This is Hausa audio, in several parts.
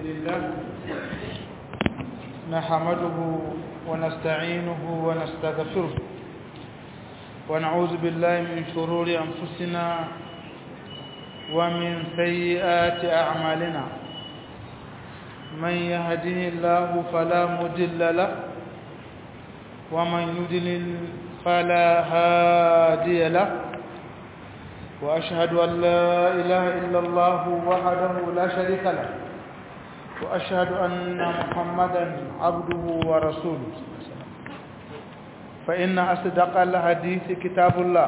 لله نحمده ونستعينه ونستغفره ونعوذ بالله من شرور أنفسنا ومن سيئات أعمالنا من يهده الله فلا مضل له ومن يضلل فلا هادي له وأشهد أن لا إله إلا الله وحده لا شريك له وأشهد أن محمدا عبده ورسوله فإن أصدق الحديث كتاب الله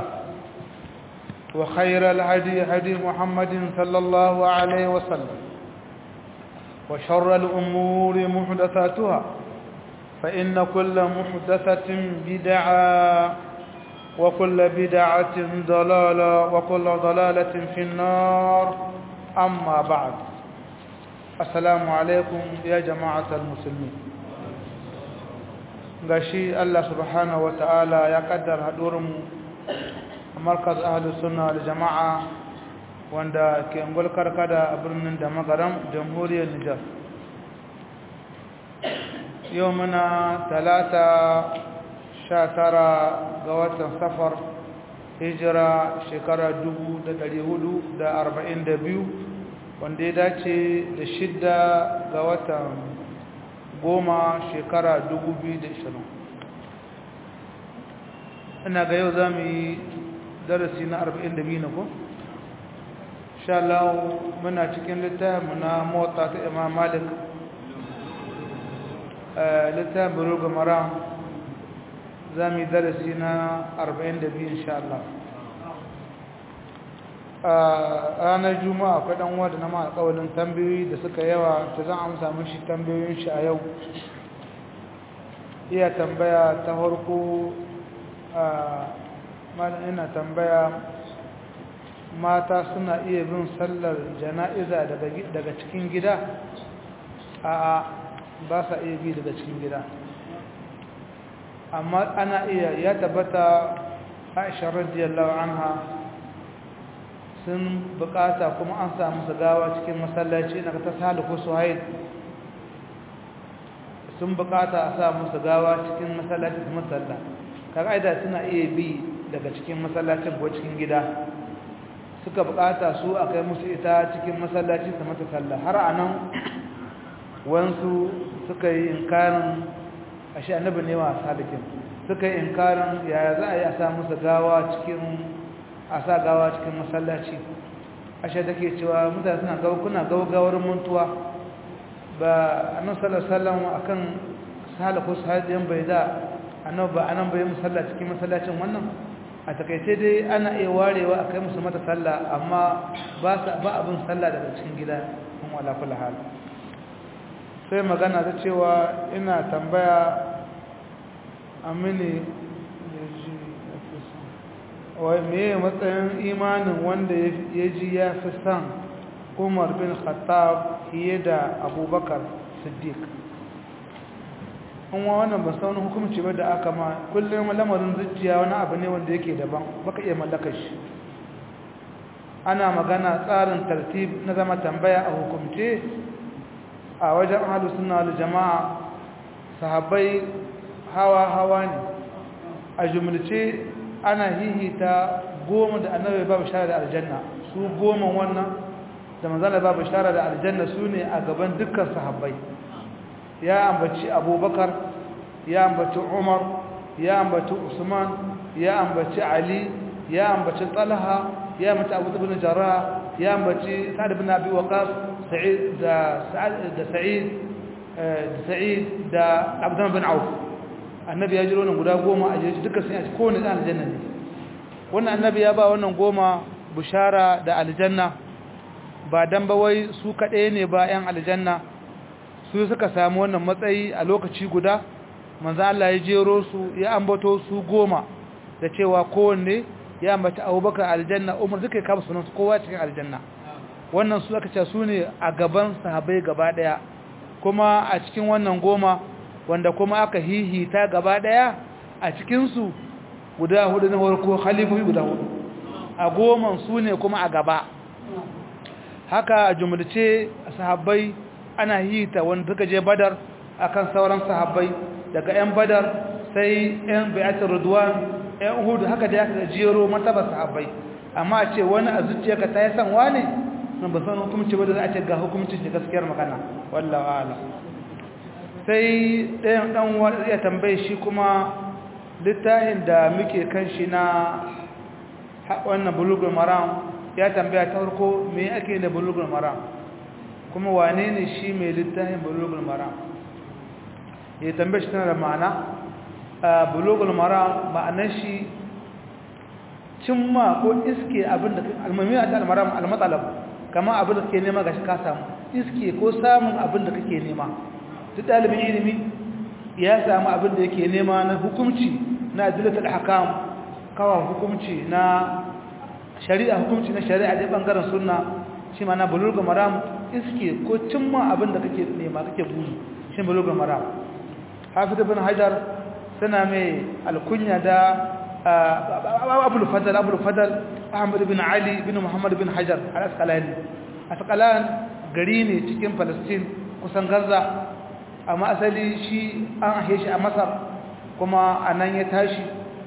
وخير الهدي هدي محمد صلى الله عليه وسلم وشر الأمور محدثاتها فإن كل محدثة بدعة وكل بدعة ضلالة وكل ضلالة في النار أما بعد السلام عليكم يا جماعة المسلمين gashi Allah subhanahu wata'ala ya kaddar haɗurinmu a markaz ahalus sunna da jama'a wanda ke angol karkada a birnin da magaram jamhuriyar Nijar yau muna talata sha tara ga watan safar hijira shekara dubu da dari hudu da arba'in da biyu wanda ya dace da shidda ga watan goma shekara dubu biyu da ishirin ina ga yau za mu yi darasi na arba'in da biyu na ko? sha Allah muna cikin littafin na motsa ta imam malik littafin buruga mara za mu yi darasi na 42 insha Allah a ranar juma'a akwai dan wadda na alƙawalin tambayoyi da suka yawa ta zan amsa mashi tambayoyin shi a yau iya tambaya ta harko a ina tambaya mata suna iya bin sallar jana'iza daga cikin gida a ba sa iya bi daga cikin gida amma ana iya ya tabbata aisha radiyallahu anha sun bukata kuma an samu su gawa cikin masallaci na ta salihu suhaid sun bukata a samu su gawa cikin masallaci su masalla kaga aida suna iya bi daga cikin masallacin ko cikin gida suka bukata su a kai musu ita cikin masallaci su mata sallah har anan wansu suka yi inkarin ashe annabi ne wa salikin suka yi inkarin yaya za a yi a sa musu gawa cikin a sa gawa cikin masallaci ashe take cewa mutane suna gawa kuna gaugawar muntuwa ba annabi sallallahu alaihi wasallam akan saliku sahabiyan bai da annabi ba anan bai musalla cikin masallacin wannan a takaice dai ana iya warewa akai musu mata sallah amma ba ba abin sallah daga cikin gida kuma wala kullu hal sai magana ta cewa ina tambaya amini wai meye matsayin imanin wanda ya ji ya fi san umar bin khattab fiye da abubakar siddiq kuma wannan ba saunin hukumci ba da aka ma kullum lamarin zuciya wani abu ne wanda yake daban baka iya mallakar shi ana magana tsarin tartib na zama tambaya a hukumce a wajen ahalu suna da jama'a sahabbai hawa-hawa ne a jumlace ana hihita goma da annabi ba bishara da aljanna su goma wannan da manzala ba bishara da aljanna su ne a gaban dukkan sahabbai ya ambaci abubakar ya ambaci umar ya ambaci usman ya ambaci ali ya ambaci talha ya ambaci abu ibn jarrah ya ambaci sa'ad ibn abi waqas sa'id da da sa'id da sa'id da abdullah bin auf annabi ya jiro nan guda goma a jeji duka sun yi kowane ɗan aljanna ne wannan annabi ya ba wannan goma bushara da aljanna ba dan ba wai su kaɗai ne ba 'yan aljanna su suka samu wannan matsayi a lokaci guda manzan Allah ya jero su ya ambato su goma da cewa kowanne ya ambata abubakar aljanna umar duka ya kama sunansu kowa cikin aljanna wannan su aka ce su ne a gaban sahabai gaba ɗaya kuma a cikin wannan goma wanda kuma aka hihita gaba daya a cikinsu guda hudu na farko halifofi guda hudu a goman su ne kuma a gaba haka a jumlace sahabbai ana hita wanda suka je badar akan sauran sahabbai daga 'yan badar sai 'yan bai'atul ridwan 'yan uhud haka da aka jero martaba sahabbai amma a ce wani a zuciyarka ta yi san wane nan ba san hukumci ba da za a ce ga hukumcin shi gaskiyar magana wallahu a'lam sai ɗayan ɗan wani ya tambaye shi kuma littafin da muke kan shi na wannan bulugul maram ya tambaya ta farko me ake da bulugul maram kuma wane ne shi mai littafin bulugul maram ya tambaye shi tana da ma'ana bulugul maram ma'anar shi cimma ko iske abinda almamiya ta almaram almatsalab kama abinda kake nema ga shi ka samu iske ko samun abinda kake nema duk ɗalibin ilimi ya samu abinda yake nema na hukumci na adilatul hakam kawa hukumci na shari'a hukumci na shari'a da bangaren sunna shi ma na bulugul maram iske ko cimma abinda kake nema kake buri shi bulugul maram hafiz ibn hajar suna mai alkunya da abul fadal abul fadal ahmad ibn ali ibn muhammad ibn hajar al-asqalani asqalan gari ne cikin palestine kusan gaza amma asali shi an ahe shi a masar kuma anan ya tashi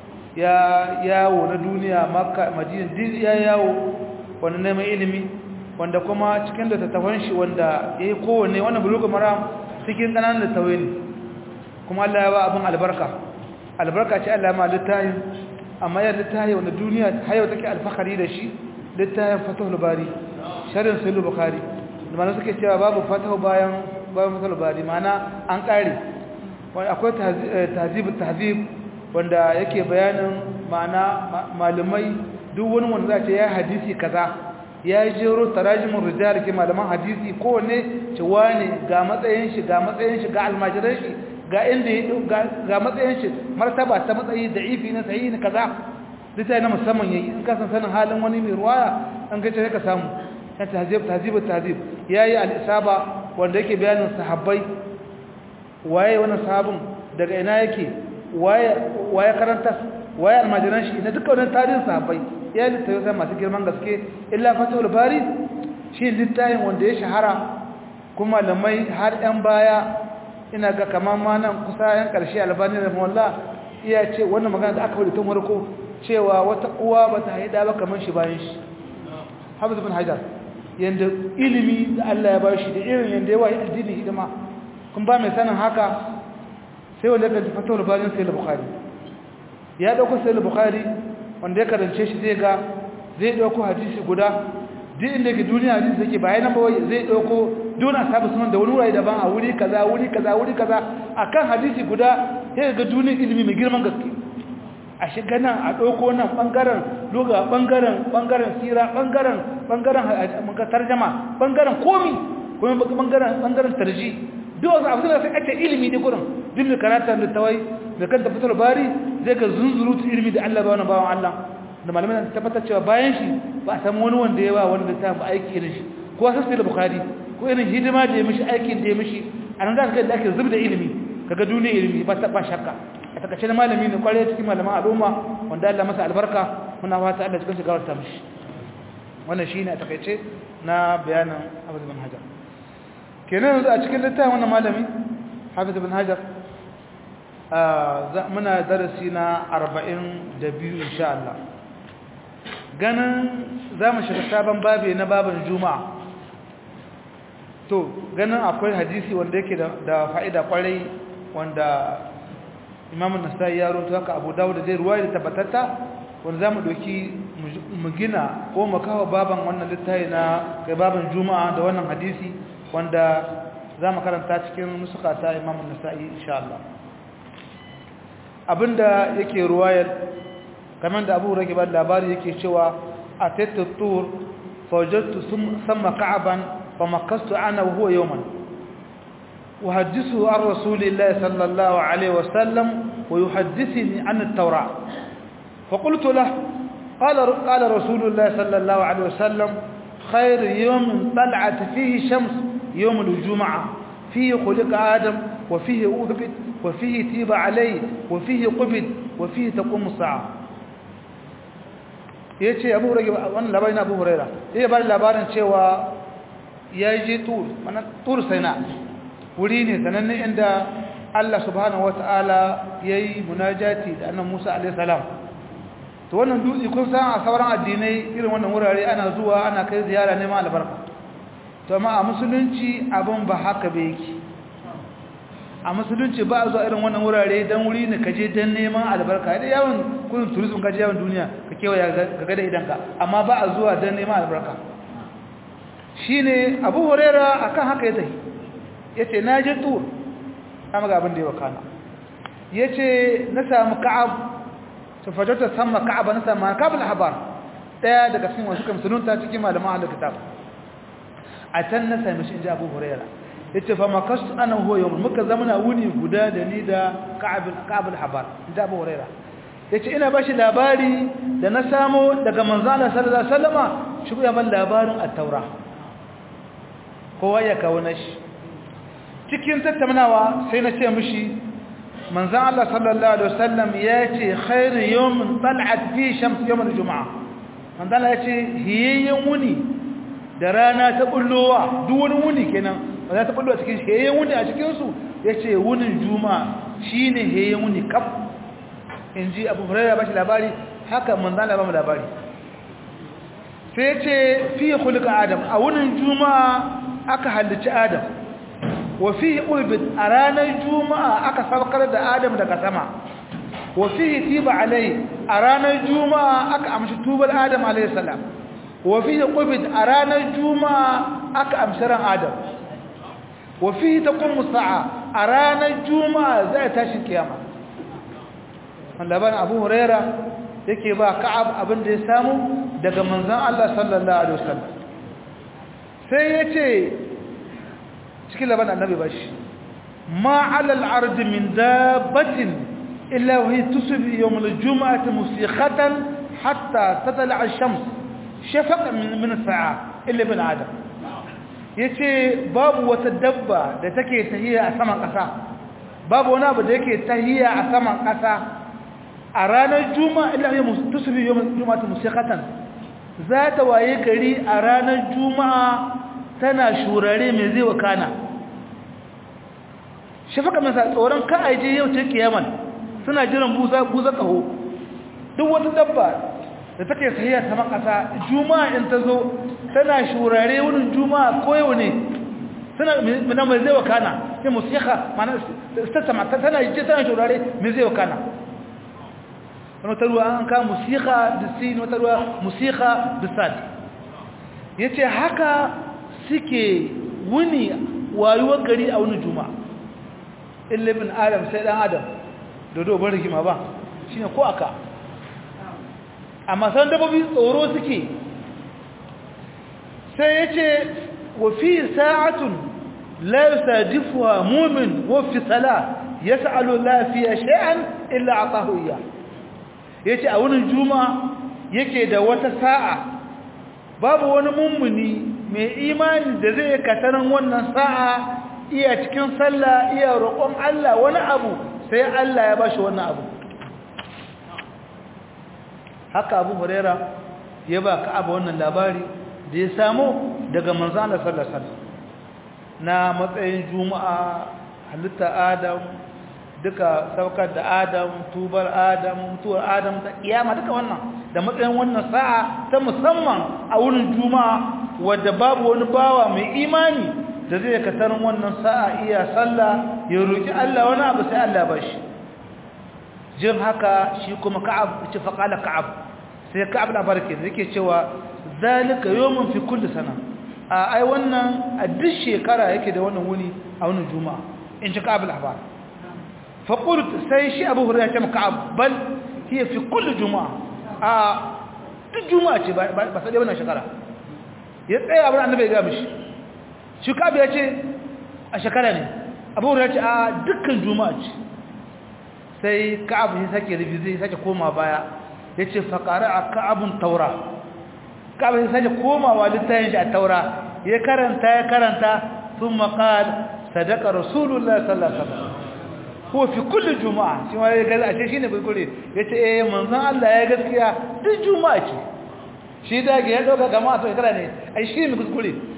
ya yawo na duniya makka madina din ya yawo wanda neman ilimi wanda kuma cikin da tattafan shi wanda yayi kowanne wannan bulugu maram cikin kananan littawai ne kuma Allah ya ba abin albarka albarka ce Allah ma littayin amma ya littayi wanda duniya hayo take alfahari da shi littayin fatahul bari sharhin sahih bukhari da mana suke cewa babu fatahu bayan bayan fatahul bari mana an kare wanda akwai tahzib tahzib wanda yake bayanin ma'ana malumai duk wani wanda za ce ya hadisi kaza ya jero tarajimin rijal ke malaman hadisi kowanne ce wane ga matsayin shi ga matsayin shi ga almajiran shi ga inda ga matsayin shi martaba ta matsayi da ifi na sahihi na kaza litai na musamman yayi in ka san sanin halin wani mai ruwaya an ga sai ka samu ta tahzib tahzib tahzib yayi al-isaba wanda yake bayanin sahabbai waye wannan sahabin daga ina yake waye waye karanta waye almajiran shi na dukkan wannan tarihin sahabbai ya littafi sai masu girman gaske illa fatul bari shi littafin wanda ya shahara kuma lamai har yan baya ina ga kaman ma nan kusa yan karshe albani da mawalla iya ce wannan magana da aka faɗi tun farko cewa wata uwa bata haida ba kaman shi bayan shi hafiz bin hajar yanda ilimi da Allah ya bashi da irin yanda yawa addini hidima kun ba mai sanin haka sai wanda kan fatul bari sai al-bukhari ya dauko sai al-bukhari wanda ya karance shi zai ga zai dauko hadisi guda duk inda ke duniya hadisi yake bayan nan bawai zai dauko duna sabu sunan da wani wuri daban a wuri kaza wuri kaza wuri kaza akan hadisi guda sai ga duniyar ilimi mai girman gaske a shiga nan a dauko nan bangaren loga bangaren bangaren sira bangaren bangaren muka tarjama bangaren komi kuma bangaren bangaren tarji duk wasu abu da sai ake ilimi ne gurin duk mai karata da tawai da kan tafatar bari zai ga zunzurutu ilimi da Allah ba wani bawan Allah da malamai na tabbatar cewa bayan shi ba a samu wani wanda ya ba wani da ta ba aiki irin shi ko wasu sai da bukari ko irin hidima da ya mishi aikin da ya mishi a nan za ka da ake zub da ilimi kaga duniya ilimi ba ta ba shakka a takaice na malami ne kwarai cikin malaman al'umma wanda Allah masa albarka muna fata Allah cikin shigar ta mishi wannan shine a takaice na bayanin Abu bin Hajar kenan yanzu a cikin littafin wannan malami Hafiz bin Hajar muna darasi na 42 insha Allah ganin za mu shiga sabon babi na babin juma'a to ganin akwai hadisi wanda yake da fa'ida kwarai wanda imamun nasai ya roto haka abu dawo da zai ruwa da tabbatatta wanda za mu doki mu gina ko mu kawo baban wannan littafi na kai babin juma'a da wannan hadisi wanda za mu karanta cikin nusuka ta imamun nasai insha Allah abinda yake ruwayar kamar da abu rage ba labari yake cewa a tattattur faujattu sama ka'aban fa makastu ana huwa yawman wa hajjisu an rasulillahi sallallahu alaihi wasallam wa yuhaddithini an at-taura fa qultu lahu qala qala rasulullahi sallallahu alaihi wasallam خير يوم طلعت فيه شمس يوم الجمعة فيه خلق آدم وفيه أهبت وفيه تيب عليه وفيه قبض وفيه تقوم الساعة ya ce abu rage wannan labarin abu huraira ya ba labarin cewa ya je tur mana tur sana wuri ne sananne inda Allah subhanahu wata'ala yayi munajati da annabi Musa alaihi salam to wannan dutse kun san a sauran addinai irin wannan wurare ana zuwa ana kai ziyara neman albarka to amma a musulunci abin ba haka ba yake a musulunci ba a zuwa irin wannan wurare don wuri ne kaje don neman albarka da yawon kudin turism kaje yawon duniya ka kewaya ga gada idanka amma ba a zuwa don neman albarka shi ne abu horera a kan haka ya tafi ya ce na je tur amma ga abin da ya wakana ya ce na samu ka'ab ta fajarta sama ka'ab na samu ka'ab al-habar ɗaya daga cikin wasu kamsununta cikin malaman al-kitab a can na sami shi in ji abu horera yace fa makastu ana huwa yawm muka zamana wuni guda da ni da ka'ab ka'ab al-habar da Abu Huraira yace ina bashi labari da na samo daga manzo Allah sallallahu alaihi wasallama shi ya ban labarin at-taura kowa ya kawo nashi cikin tattaunawa sai na ce mishi manzo Allah sallallahu alaihi wasallam yace khairu yawmin tal'at fi shams yawm al-jum'a manzo Allah yace hiyayyen wuni da rana ta bullowa duk wani wuni kenan ba za ta bullo a cikin shi yayin wuni a cikinsu ya ce wunin juma shi ne yayin wuni kaf in ji abu hurairu ba shi labari haka manzana ba mu labari sai ce fi hulka adam a wunin juma aka halicci adam wa fi ulbit a ranar juma'a aka saukar da adam daga sama wa fi tiba alai a ranar juma'a aka amshi tubar adam alaihi salam wa fi qubit a ranar juma'a aka amshi ran adam وفيه تقوم الساعة أرانا الجمعة زي تاشي القيامة لبان أبو هريرة yake ba ka'ab abin da ya samu daga manzon Allah sallallahu alaihi wasallam sai yace cikin laban annabi bashi ma 'ala al-ard min dabbatin illa wa hiya tusbi yawm al-jum'ati musikhatan hatta tatla' ash-shams shafaqan min min as-sa'a illa bin adam yace babu wata dabba da take tahiya a saman ƙasa babu wani abu da yake tahiya a saman ƙasa a ranar juma'a illa ya tusbi yawm juma'ati musiqatan za ta waye gari a ranar juma'a tana shurare mai zai wakana shafaka mai tsoron ka aje yau ce kiyaman suna jiran buza buza kaho duk wata dabba da take tahiya saman ƙasa juma'a in ta zo tana shurare wurin juma'a ko yau ne tana mina mai zai wakana sai musika mana tattama tana je tana shurare mai zai wakana wata ruwa an ka musika da sin wata ruwa musika da sad yace haka suke wuni wayuwar gari a wani juma'a illa ibn adam sai dan adam dodo bar rigima ba shine ko aka amma san dabbobi tsoro suke sai ya ce wa fi sa'atun la yusadifuha mu'min wa fi sala yas'alu la fiya shay'an illa atahu iya yace a wurin juma'a yake da wata sa'a babu wani mummuni mai imani da zai kataran wannan sa'a iya cikin sallah iya roƙon Allah wani abu sai Allah ya bashi wannan abu haka Abu Huraira ya ba ka abu wannan labari da ya samu daga manzana sallasal na matsayin juma'a halitta adam duka saukar da adam tubar adam mutuwar adam ta kiyama duka wannan da matsayin wannan sa'a ta musamman a wurin juma'a wadda babu wani bawa mai imani da zai katarin wannan sa'a iya sallah ya roki Allah wani abu sai Allah ba shi jin haka shi kuma ka'ab ce faqala ka'ab sai ka'ab na barke yake cewa zalika yawmun fi kulli sana a ai wannan a duk shekara yake da wannan wuni a wannan juma'a in ji ka'ab al-ahbar fa qult sai shi abu hurairah ce ka'ab bal hiya fi kulli juma'a a duk juma'a ce ba sai wannan shekara ya tsaya abin annabi ya ga mishi shi ka'ab ya ce a shekara ne abu hurairah ce a dukkan juma'a ce sai ka'ab ya sake rubi zai sake koma baya yace fa qara'a ka'abun taura ka'ab ya sake komawa littafin shi a taura ya karanta ya karanta thumma qala sadaqa rasulullahi sallallahu alaihi wasallam ko fi kulli juma'a shi ma ya ga ashe shine bai gure yace eh manzon Allah ya gaskiya duk juma'a ce shi da ga ya dauka jama'a to kira ne ai shi ne kuskure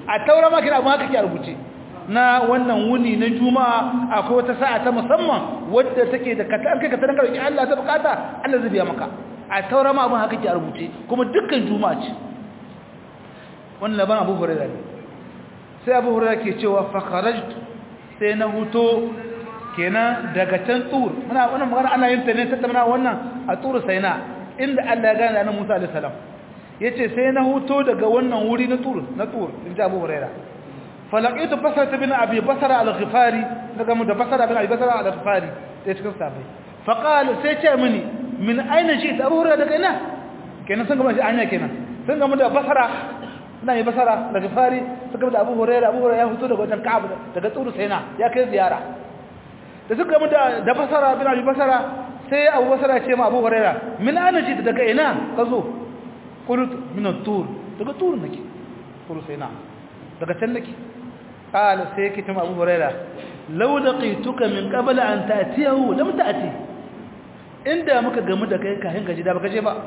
a taura ma kina abin haka ke a rubuce na wannan wuni na juma'a akwai wata sa'a ta musamman wadda take da kata kai kata daga roki Allah ta bukata Allah zai biya maka a taura ma abin haka ke a rubuce kuma dukkan juma'a ce wannan laban Abu Hurairah ne sai Abu Hurairah ke cewa fa kharajtu sai na huto kenan daga can tur muna wannan magana ana yin ta ne tattauna wannan a tur saina inda Allah ya gane annabi Musa alaihi salam yace sai na huto daga wannan wuri na tur na tur inda Abu Huraira falaqitu basara bin Abi Basra al-Ghifari daga mu da Basra bin Abi Basra al-Ghifari sai cikin sabai fa qala sai ce mini min aina shi Abu Huraira daga ina kenan sun gama shi anya kenan sun gama da Basra na yi Basra da Ghifari suka da Abu Huraira Abu Huraira ya huto daga wajen Ka'ab daga tur saina ya kai ziyara da suka mu da da Basra bin Abi Basra sai Abu Basra ce ma Abu Huraira min aina shi daga ina ka zo قلت من الطور daga tur nake tur sai na daga can nake qala sai yake tuma Abu Huraira law laqituka min qabl an ta'tiyahu lam ta'ti inda muka gamu da kai kafin gaji da baka je ba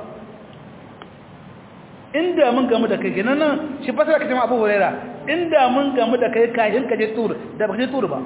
inda mun gamu da kai kenan nan shi fasara kace Abu Huraira inda mun gamu da kai kafin gaje tur da baka je tur ba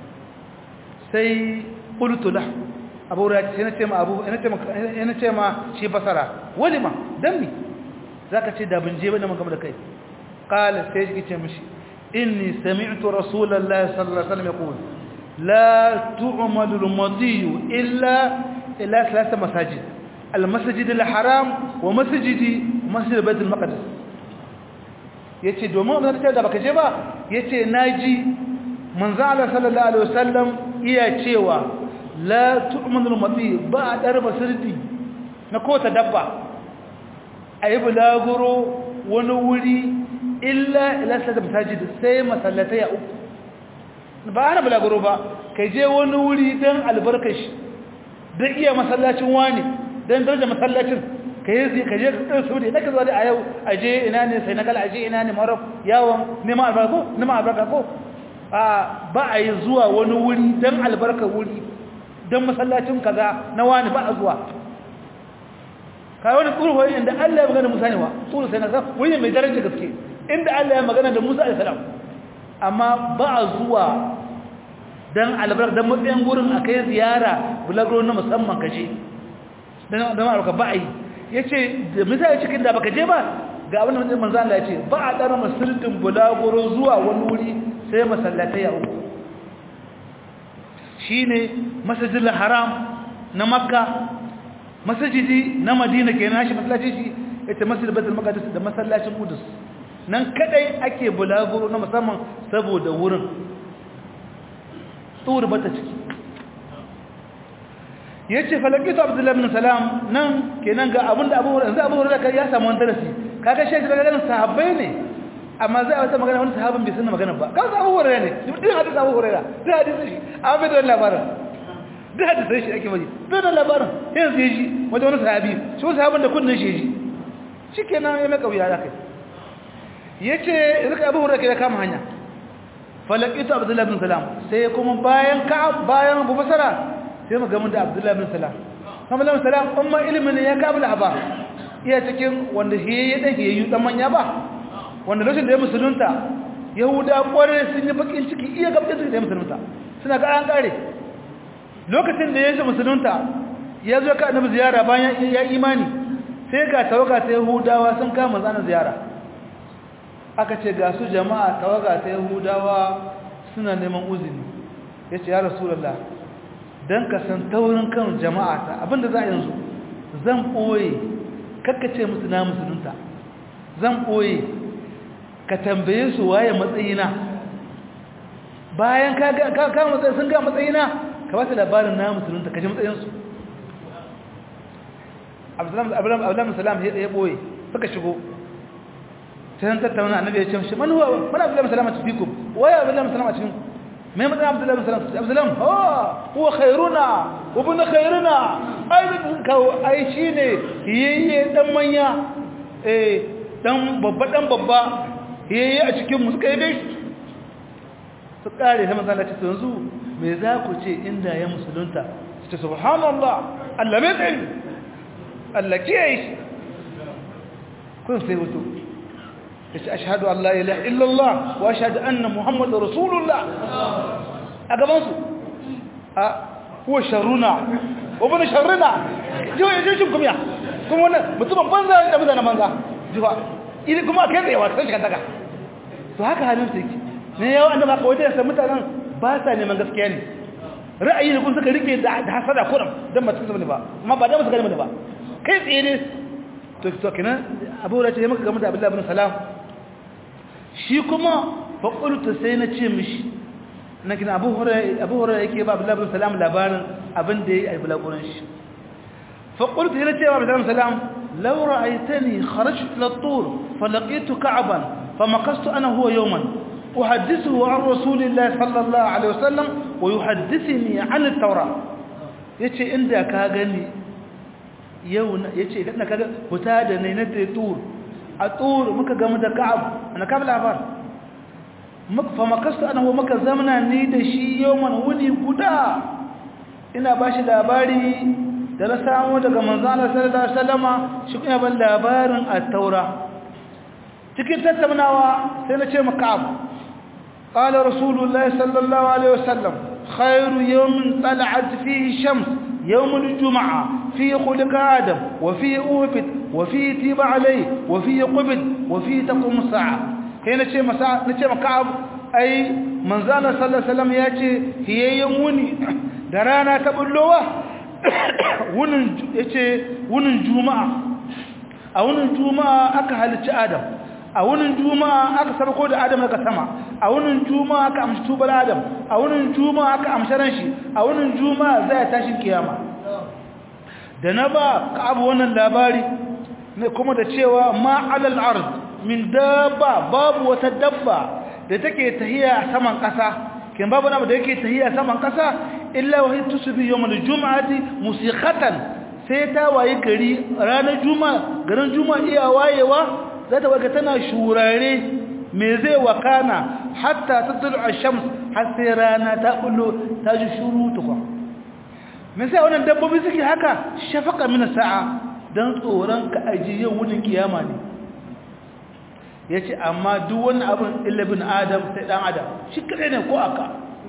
sai qultu lahu Abu Huraira sai na ce ma Abu ina ce ma ina ce ma shi fasara walima dan mi zaka ce da bin je ba da mun gamu da kai qala sai shi ce mishi inni sami'tu rasulullahi sallallahu alaihi wasallam yaqul la tu'malu al-madi illa ila thalath masajid al-masjid al-haram wa masjidi masjid bayt al-maqdis yace domin abin da da baka je ba yace naji manzo Allah sallallahu alaihi wasallam iya cewa la tu'malu al-madi ba darba sirdi na kota dabba ayi bulaguro wani wuri illa ila sada masajid sai masallatai uku ba ana bulaguro ba kai je wani wuri dan albarkashi dan iya masallacin wani dan daraja masallacin kai zai ka je ka su ne naka zo da a yau aje ina ne sai nagal aje ina ne marok yawon neman albarka ko neman albarka ko a ba a yi zuwa wani wuri dan albarka wuri dan masallacin kaza na wani ba a zuwa kai wani tsuru inda Allah ya magana Musa ne wa tsuru sai na sa wuri mai daraja gaske inda Allah ya magana da Musa alaihi salam amma ba a zuwa dan albarka dan matsayin gurin akai ziyara bulaguro na musamman kaje dan dan albarka ba ai yace da misali cikin da baka je ba ga abin da manzo Allah yace ba a dara masallin bulaguro zuwa wani wuri sai masallatai ya uku shine masjidil haram na makka masjidi na madina kenan shi masallaci shi ita masjid baitul maqdis da masallacin qudus nan kadai ake bulaguro na musamman saboda wurin tsuri bata ciki yace falakitu abdullahi ibn salam nan kenan ga abinda abu hurairah yanzu abu hurairah ya samu wani darasi kaga shi daga ganin sahabbai ne amma zai wata magana wani sahabin bai san magana ba kaga abu hurairah ne duk hadisi abu hurairah duk hadisi shi amma bai da labarin duk hadisi shi ake baji bai da labarin yanzu yaji wajen wani sahabi shi wani sahabin da kunnin shi yaji shikenan ya mai kauya ya kai yace rika abu hurairah ya kama hanya falakitu abdullahi ibn salam sai kuma bayan ka bayan abu basara sai mu gamu da abdullahi ibn salam abdullahi ibn salam umma ilmin ya kabula ba iya cikin wanda shi ya dage yayi dan manya ba wanda lokacin da ya musulunta yahuda kware sun yi bakin ciki iya gabda da ya musulunta suna ga an kare lokacin da ya ji musulunta ya zo ka annabi ziyara bayan ya imani sai ga tawaga ta yahudawa sun kama zana ziyara aka ce ga su jama'a tawaga ta yahudawa suna neman uzini ya ce ya rasulallah don ka san taurin kan jama'a ta abinda za a yanzu zan ɓoye kakkace musu na musulunta zan ɓoye ka tambaye su waye matsayina bayan ka matsayi sun ga matsayina ka ba su labarin na musulunta ka ji matsayinsu abdullahi salam ya ɓoye suka shigo sai tattauna annabi ya ce shi man huwa man abdullahi salama fikum wa ya abdullahi salama cikin me mutum abdullahi salama abdullahi oh huwa khairuna wa ibn khairuna ai kawo ai shine yayye dan manya eh dan babba dan babba yayye a cikin mu suka yi bai su kare sai manzo Allah ce yanzu me za ku ce inda ya musulunta ce subhanallah Allah mai tsayi Allah kiyaye kun sai wato yace ashhadu an la ilaha illallah wa ashhadu anna muhammadar rasulullah a gaban su a huwa sharruna wa bana sharruna jiwa yaje shin kuma kuma wannan mutumin banza da mutanen banza jiwa idan kuma kai da yawa sai shi daga to haka halin su yake ne yawa annaba ka wajen sa mutanen ba sa neman gaskiya ne ra'ayi ne kun suka rike da hasada kuram dan ba su ba amma ba da su gani ba kai tsaye ne to to kenan abu da ce maka game da abdullahi ibn salam shi kuma fa qultu sai na ce mishi na kina abu hurairah abu hurairah yake ba abdullahi ibn salam labarin abin da yayi albulaguran shi fa qultu ila ce ba abdullahi ibn salam law ra'aytani kharajtu ila at-tur fa laqitu ka'ban fa maqastu ana huwa yawman أحدثه عن رسول الله صلى الله عليه وسلم ويحدثني عن التوراة yace inda ka gani yau yace idan ka ga huta da ne na tur a tur muka ga da ka'ab ana ka'ab labar muka fa makastu ana ho muka zamana ni da shi yawman wuni guda ina bashi labari da na samu daga manzo Allah sallallahu alaihi wasallama shi kuma ban labarin at-taura cikin tattaunawa sai na ce maka abu قال رسول الله صلى الله عليه وسلم خير يوم طلعت فيه الشمس يوم الجمعة فيه خلق آدم وفيه أوفد وفيه تيب عليه وفيه قبد وفيه تقوم الساعة هنا نشي مساعة نشي مكعب أي من زال صلى الله عليه وسلم يأتي هي يوموني درانا تبلوه wunin juma'a a wunin juma'a aka halicci adam a wunin juma'a aka sarko da adam daga sama a wunin juma'a aka amshi tubar adam a wunin juma'a aka amshi ran shi a wunin juma'a zai tashi kiyama da na ba ka abu wannan labari ne kuma da cewa ma alal ard min dabba babu wata dabba da take tahiya a saman kasa kin babu namu da yake tahiya a saman kasa illa wa tusbi yawm al-jum'ati musiqatan sai ta waye gari ranar juma'a garin juma'a iya wayewa za ta waga tana shurare me zai wakana hatta tatlu ash-shams har sai rana ta bullo ta ji shuru tukwa me sai wannan dabbobi suke haka shafaka min sa'a dan tsoron ka aji yau wunin kiyama ne yace amma duk wani abin illa bin adam sai dan adam shi kare ne ko aka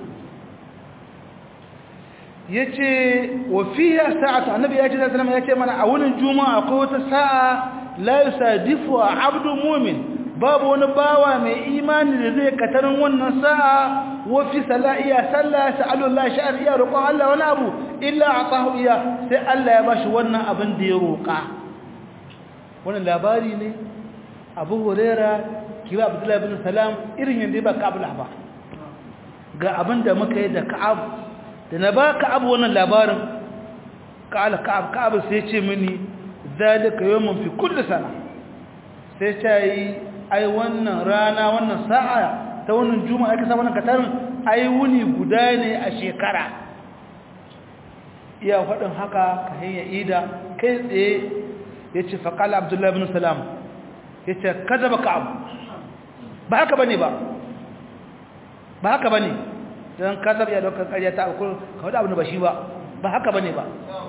yace wa fiha sa'atu annabi yace sallallahu alaihi wasallam yace mana a wunin juma'a akwai wata sa'a la yusadifu abdu mu'min babu wani bawa mai imani da zai katarin wannan sa'a wa fi sala'iya sallah sa'alu Allah sha'ar iya roƙon Allah wani abu illa atahu iya sai Allah ya bashi wannan abin da ya roƙa wannan labari ne Abu Huraira kiwa Abdullah ibn Salam irin yanda ba Ka'ab ba ga abin da muka yi da Ka'ab da na ba Ka'ab wannan labarin ka'ala Ka'ab Ka'ab sai ya ce mini zalika yawmun fi kulli sana sai ta yi ai wannan rana wannan sa'a ta wannan juma'a aka sa wannan katarin ai wuni guda ne a shekara iya faɗin haka ka hanya ida kai tsaye ya ce faƙala abdullahi bin salam ya ce kada ba ka abu ba haka ba ne ba ba haka ba ne don kasar ya daukar ƙarya ta akwai ka wadda abu da ba shi ba ba haka ba ne ba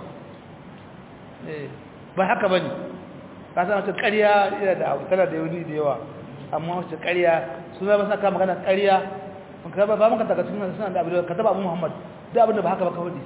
ba haka ba ne ka san wata ƙarya yana da abu tana da yauni da yawa amma wata ƙarya su zama saka magana ƙarya ba maka daga cikin suna da abu da ka taba abu muhammad da abin da ba haka ba ka hudu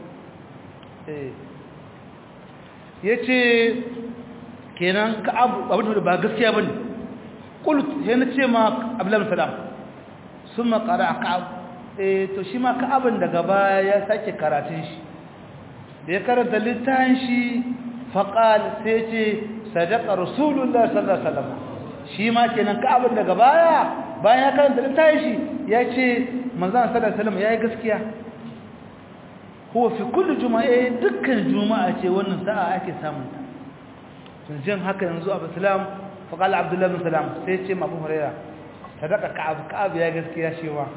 ya ce kenan ka abin da ba gaskiya ba ne ƙulut ya na ce ma abdullahi salam sun makara a ka'ab to shi ma ka'abin daga baya ya sake karatun shi da ya karanta littafin shi faƙal sai ce sadaka rasulullah sallallahu alaihi wasallam shi ma kenan ka'abin daga baya bayan ya karanta littafin shi ya ce manzon sallallahu alaihi wasallam yayi gaskiya huwa fi kulli juma'a dukkan juma'a ce wannan sa'a ake samun ta sun jin haka yanzu abu salam faqal abdullah bin salam sai ce abu huraira sadaka ka'ab ka'ab ya gaskiya shewa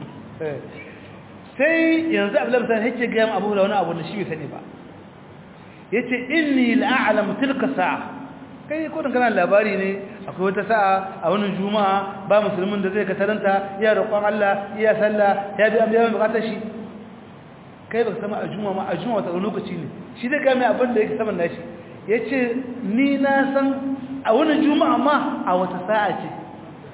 sai yanzu abdullah bin salam yake ga abu huraira wani abu da shi bai sani ba yace inni la'alamu tilka sa'a kai ko dan kana labari ne akwai wata sa'a a wannan juma'a ba musulmin da zai kataranta ya roƙon Allah ya sallah ya bi amma bukatar shi kai ba sama a juma'a ma a juma'a wata lokaci ne shi da ga mai abin da yake saman nashi yace ni na san a wannan juma'a ma a wata sa'a ce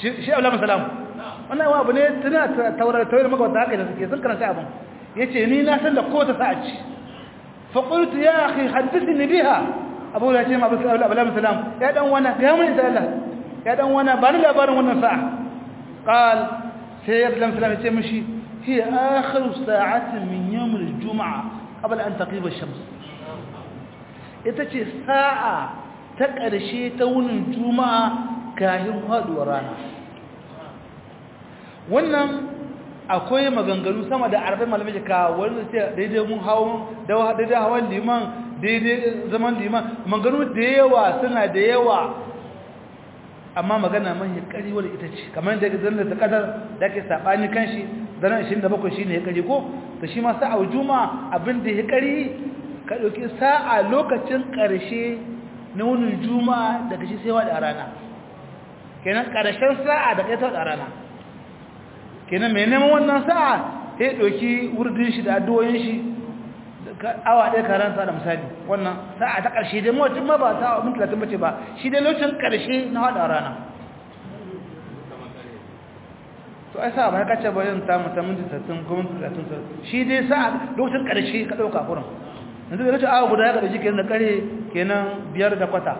shi Abdullahi salam wannan wa abu ne tana taurar taurar maka wata haka da suke sun karanta abin yace ni na san da kowace sa'a ce fa qultu ya akhi hadithni biha abu ya ce ma Abdullahi salam ya dan wana ga mun da Allah ya dan wana ba ni labarin wannan sa'a qal sai Abdullahi salam ya ce mishi hiya akhiru sa'atin min yawm al-jum'a qabla an taqiba ash-shams ita ce sa'a ta ƙarshe ta wunin juma'a kayan haɗuwar rana wannan akwai maganganu sama da arba'in malamai jika wani sai daidai mun hawan daidai hawan liman daidai zaman liman maganganu da yawa suna da yawa amma magana mai ƙari wadda ita ce kamar da zan da ta ƙasar da ke saɓani kan shi zanen 27 shi ne ya ƙari ko da shi ma sa'a juma'a abin da ya ƙari ka ɗauki sa'a lokacin ƙarshe na wunin juma'a daga shi sai waɗa rana kenan ƙarshen sa'a da kai ta waɗa rana kenan mai neman wannan sa'a ya ɗauki wurdin shi da addu'o'in shi awa ɗaya karanta da misali wannan sa'a ta ƙarshe dai mawacin ma ba ta abin talatin bace ba shi dai lokacin ƙarshe na waɗa rana to ai sa'a ba ya kace bayan ta mutum minti 30 ko minti 30 shi dai sa'a lokacin ƙarshe ka ɗauka kurin yanzu da awa guda ya ƙarshe kenan da ƙare kenan biyar da kwata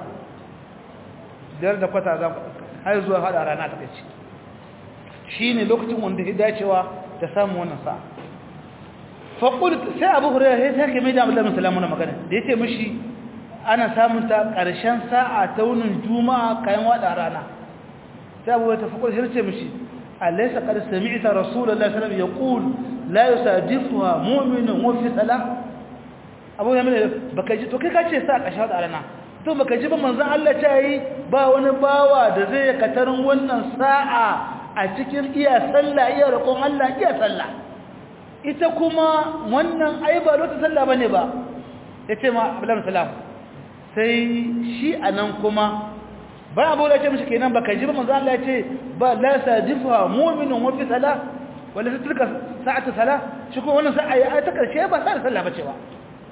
biyar da kwata za har zuwa haɗa rana ta kai shi ne lokacin wanda ya dacewa da samun wannan sa faƙul sai abu hurairar ya sake mai da abdullahi salamu na magana da ya ce mishi ana samun ta ƙarshen sa'a ta wunin juma'a kayan waɗa rana sai abu ta faƙul ya ce mishi alaisa qad sami'ta rasulullahi sallallahu alaihi wasallam yaqul la yusadifuha mu'minun wa fi salah abu ya mene baka ji to kai ka ce sa ka shawo da rana to baka ji ba manzon Allah ta yi ba wani bawa da zai katarin wannan sa'a a cikin iya sallah iya roƙon Allah iya sallah ita kuma wannan ai ba lokacin sallah bane ba yace ma Abdullahi salam sai shi anan kuma ba abu da ce mishi kenan baka ji ba manzon Allah ya ce ba la sadifa mu'minun wa fi salah wala tilka sa'atu salah shi ko wannan sa'a ya ta karshe ba sa sallah bace ba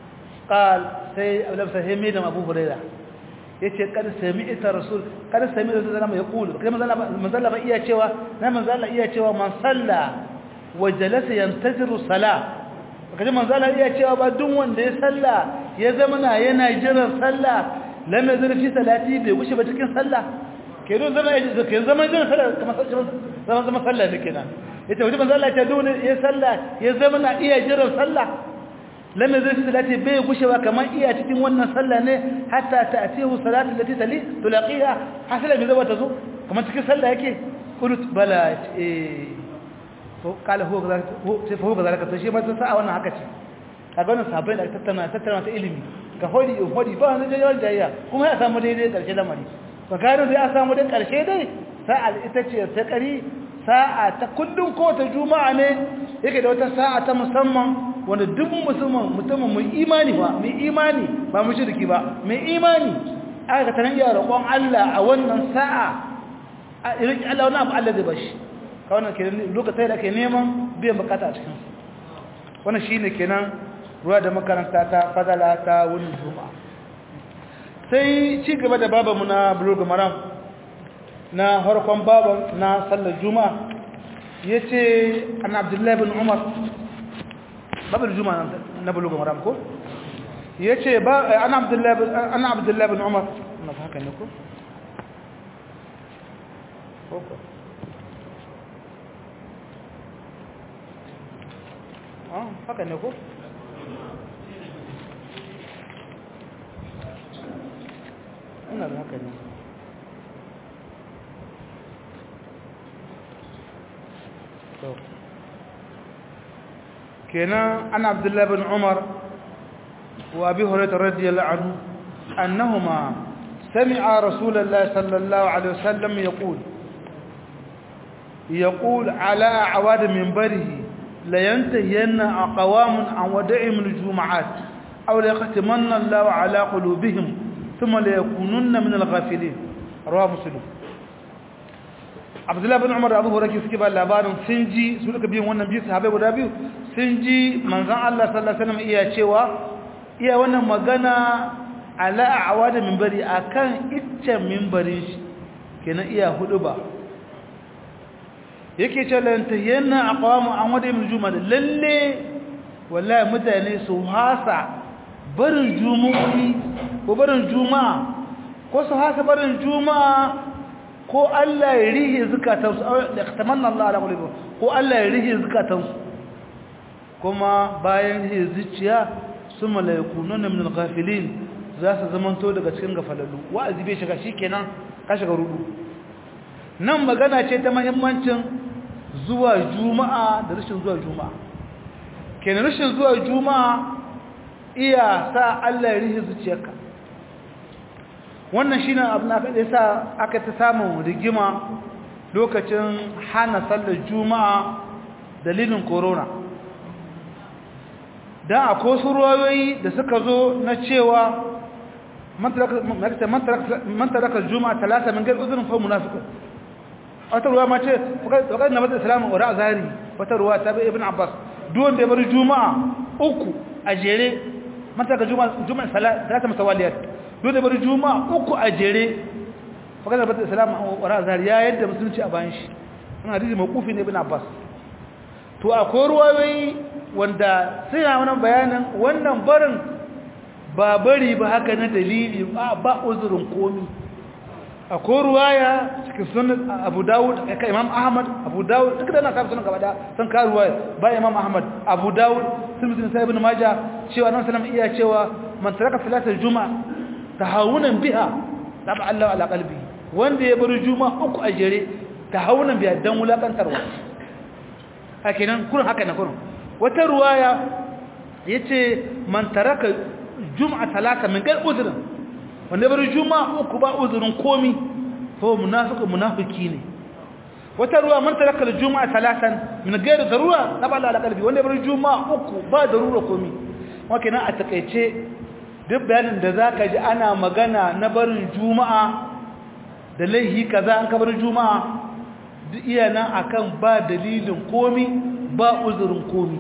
قال سي لبس همي دم ابو هريره yace kad sami'ta rasul kad sami'ta rasul zama yaqulu kai manzo manzo ba iya cewa na manzo Allah iya cewa man salla wa jalasa yantaziru salah kaje manzo Allah iya cewa ba duk wanda ya salla ya zama na yana jiran salla lam yazur fi salati bai gushe ba cikin salla kenan zama ya ke zama jiran salla kamar zama zama salla ne kenan yace wajen manzo Allah ya ce duk ya salla ya zama na iya jiran salla lam yazid fi salati bai gushewa kamar iya cikin wannan sallah ne hatta ta'tihu salatu allati tali tulaqiha hasala bi zaba tazo kamar cikin sallah yake kulut bala eh to kala ho kaza ho sai ho kaza ka shi ma ta sa wannan haka ce kaga wannan sabai da tattauna tattauna ta ilimi ka hodi in hodi ba wani jayyar jayya kuma ya samu daidai karshe lamari ba gano da ya samu dai karshe dai sa'a ita ce ta kari sa'a ta kullun ko ta juma'a ne yake da wata sa'a ta musamman wanda duk musulman mutumin mai imani ba mai imani ba mu shirki ba mai imani aka tanan ya roƙon Allah a wannan sa'a a irin Allah wannan abu Allah zai bashi ka wannan kenan lokacin da ke neman biyan bukata a cikin wannan shine kenan ruwa da makaranta ta fadala ta wurin juma'a sai ci gaba da babanmu na bulugh maram na harkon baban na sallar juma'a yace an abdullahi bin umar babar juma'a na bulugh maram ko yace ba ana abdullahi ana abdullahi bin umar na haka ne ko ko ah haka ne ko ina da haka ne kenan ana abdullahi bin umar wa abi hurairah radiyallahu anhu annahuma sami'a rasulullahi sallallahu alaihi wasallam yaqul يقول على أعواد منبره لينتهين أقوام عن ودعهم الجمعات أو ليختمن الله على قلوبهم ثم ليكونن من الغافلين رواه مسلم abdullahi bin umar da abu huraki suke ba labarin sun ji su duka biyun wannan biyu sahabai guda biyu sun ji manzan Allah sallallahu alaihi wasallam iya cewa iya wannan magana ala awada minbari akan iccen minbarin shi kenan iya hudu ba yake ce lantahiyanna aqwamu an wada min juma'a lalle wallahi mutane su hasa barin jumu'i ko barin juma'a ko su hasa barin juma'a ko Allah ya rihe zukatansu da tamanna Allah ala qulubi ko Allah ya rihe zukatansu kuma bayan rihe zuciya summa la yakununa min al-ghafilin za su zamanto daga cikin gafalallu wa'azi bai shiga shikenan ka shiga rudu nan magana ce ta muhimmancin zuwa juma'a da rashin zuwa juma'a kenan rashin zuwa juma'a iya sa Allah ya rihe zuciyarka wannan shine abin da aka sa aka ta samu rigima lokacin hana sallar juma'a dalilin corona dan akwai su ruwayoyi da suka zo na cewa man taraka juma'a talata min gairi uzurin fa munafiqun wata ruwa ma ce wakar na matar islamu wa zahiri wata ruwa ta bai ibn abbas duwan da ya bari juma'a uku a jere mata ga juma'a salata mutawaliyar duwan da ya bari juma'a uku a jere wakar na matar islamu wa zahiri ya yadda musulunci a bayan shi wani hadisi makufi ne ibn abbas to akwai ruwayoyi wanda suna wani bayanin wannan barin ba bari ba haka na dalili ba uzurin komi akwai ruwaya cikin sunan abu dawud ka imam ahmad abu dawud duk da na kafa sunan gaba da san ka ruwaya ba imam ahmad abu dawud sun mutum sai ibn maja cewa nan sallam iya cewa man taraka salatul juma'a tahawunan biha taba Allah ala qalbi wanda ya bar juma'a uku a jere tahawunan biha dan wulakantarwa hakinan kurun haka na kurun wata ruwaya yace man taraka juma'a talata min gal udrin wanda bar juma'a uku ba uzurin komi to munafiqu munafiki ne wata ruwa man taraka juma'a talatan min gairi darura nabala ala qalbi wanda bar juma'a uku ba darura komi wake nan a takeice duk bayanin da zaka ji ana magana na barin juma'a da laihi kaza an ka bar juma'a duk iya nan akan ba dalilin komi ba uzurin komi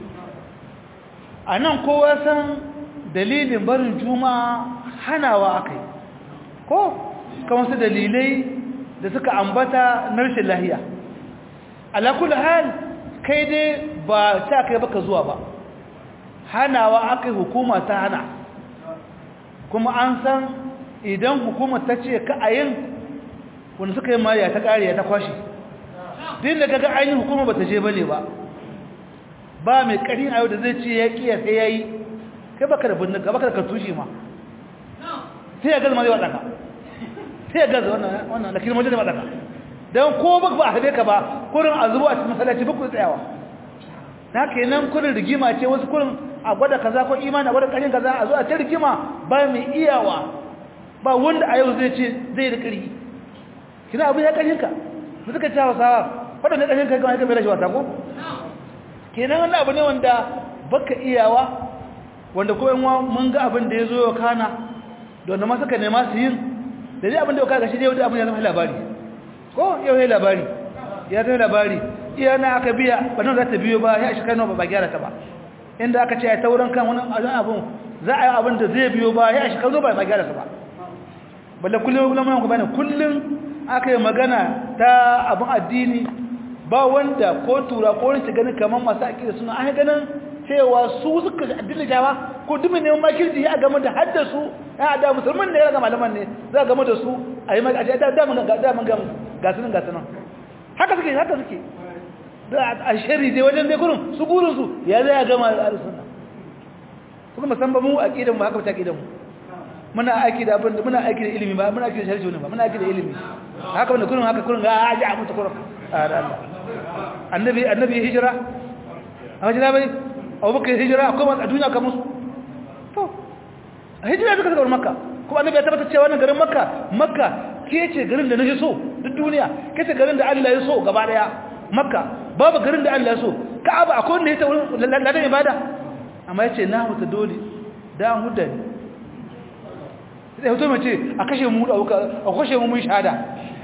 anan kowa san dalilin barin juma'a hanawa aka yi ko kamar su dalilai da suka ambata na rashin lahiya alakul hal kai dai ba ta kai baka zuwa ba hanawa aka yi hukuma ta hana kuma an san idan hukuma ta ce ka a yin wanda suka yi mariya ta kariya ta kwashe din da kaga ainihin hukuma ba ta je bane ba ba mai karin ayo da zai ce ya kiya sai ya yi kai baka da bindiga baka da kartushe ma sai ya gaza ma zai waɗaka sai ya gaza wannan da kirmojin da waɗaka don ko ba ba a haɗe ka ba kurin a zuwa a cikin masallaci ba ku tsayawa na ke nan kurin rigima ce wasu kurin a gwada kaza ko imani a gwada ƙarin kaza a zuwa ta rigima ba mai iyawa ba wanda a yau zai ce zai da ƙari kina abin ya ƙarin ka da suka ci hausawa waɗanda ƙarin ka gama ya kamar rashin wata ko kenan wannan abu ne wanda baka iyawa wanda ko yanwa mun ga abin da ya zo ya kana da wanda ma suka nema su yin da zai abin da ya kaga shi dai wanda abin ya zama labari ko yau ya labari ya zama labari iya na aka biya ba nan za ta biyo ba ya shi kano ba ba gyara ta ba inda aka ce ya tauran kan wani abin za a yi abin da zai biyo ba ya shi kano ba ba gyara ta ba balle kullum kullum ku bane kullum aka yi magana ta abin addini ba wanda ko tura ko wani ganin kamar masu aƙida suna an ganin cewa su suka addini jawa ko dumin neman makirji ya game da haddasu ya da musulmin ne ya ga malaman ne za game da su a yi mai a da damun damun gasunan gasunan haka suke haka suke da a shari dai wajen dai kurin su gurin su ya zai gama da sunna kuma musamman mu aqidan mu haka ta aqidan mu muna aiki da abin muna aiki da ilimi ba muna aiki da sharhi ne ba muna aiki da ilimi haka wanda kurin haka kurin ga aji a mutu kurin a da Allah annabi annabi hijira a hijira bai abubakar hijira akwai masu a duniya kamar su to a hijira suka zagar makka kuma annabi ya tabbata cewa wannan garin makka makka ke ce garin da na so duk duniya ke ce garin da Allah ya so gaba daya makka babu garin da Allah ya so ka'aba akwai wanda ya ta wurin ladan ibada amma ya ce na huta dole da an huda ne sai hoto mace a kashe mu da a kashe mu mun shahada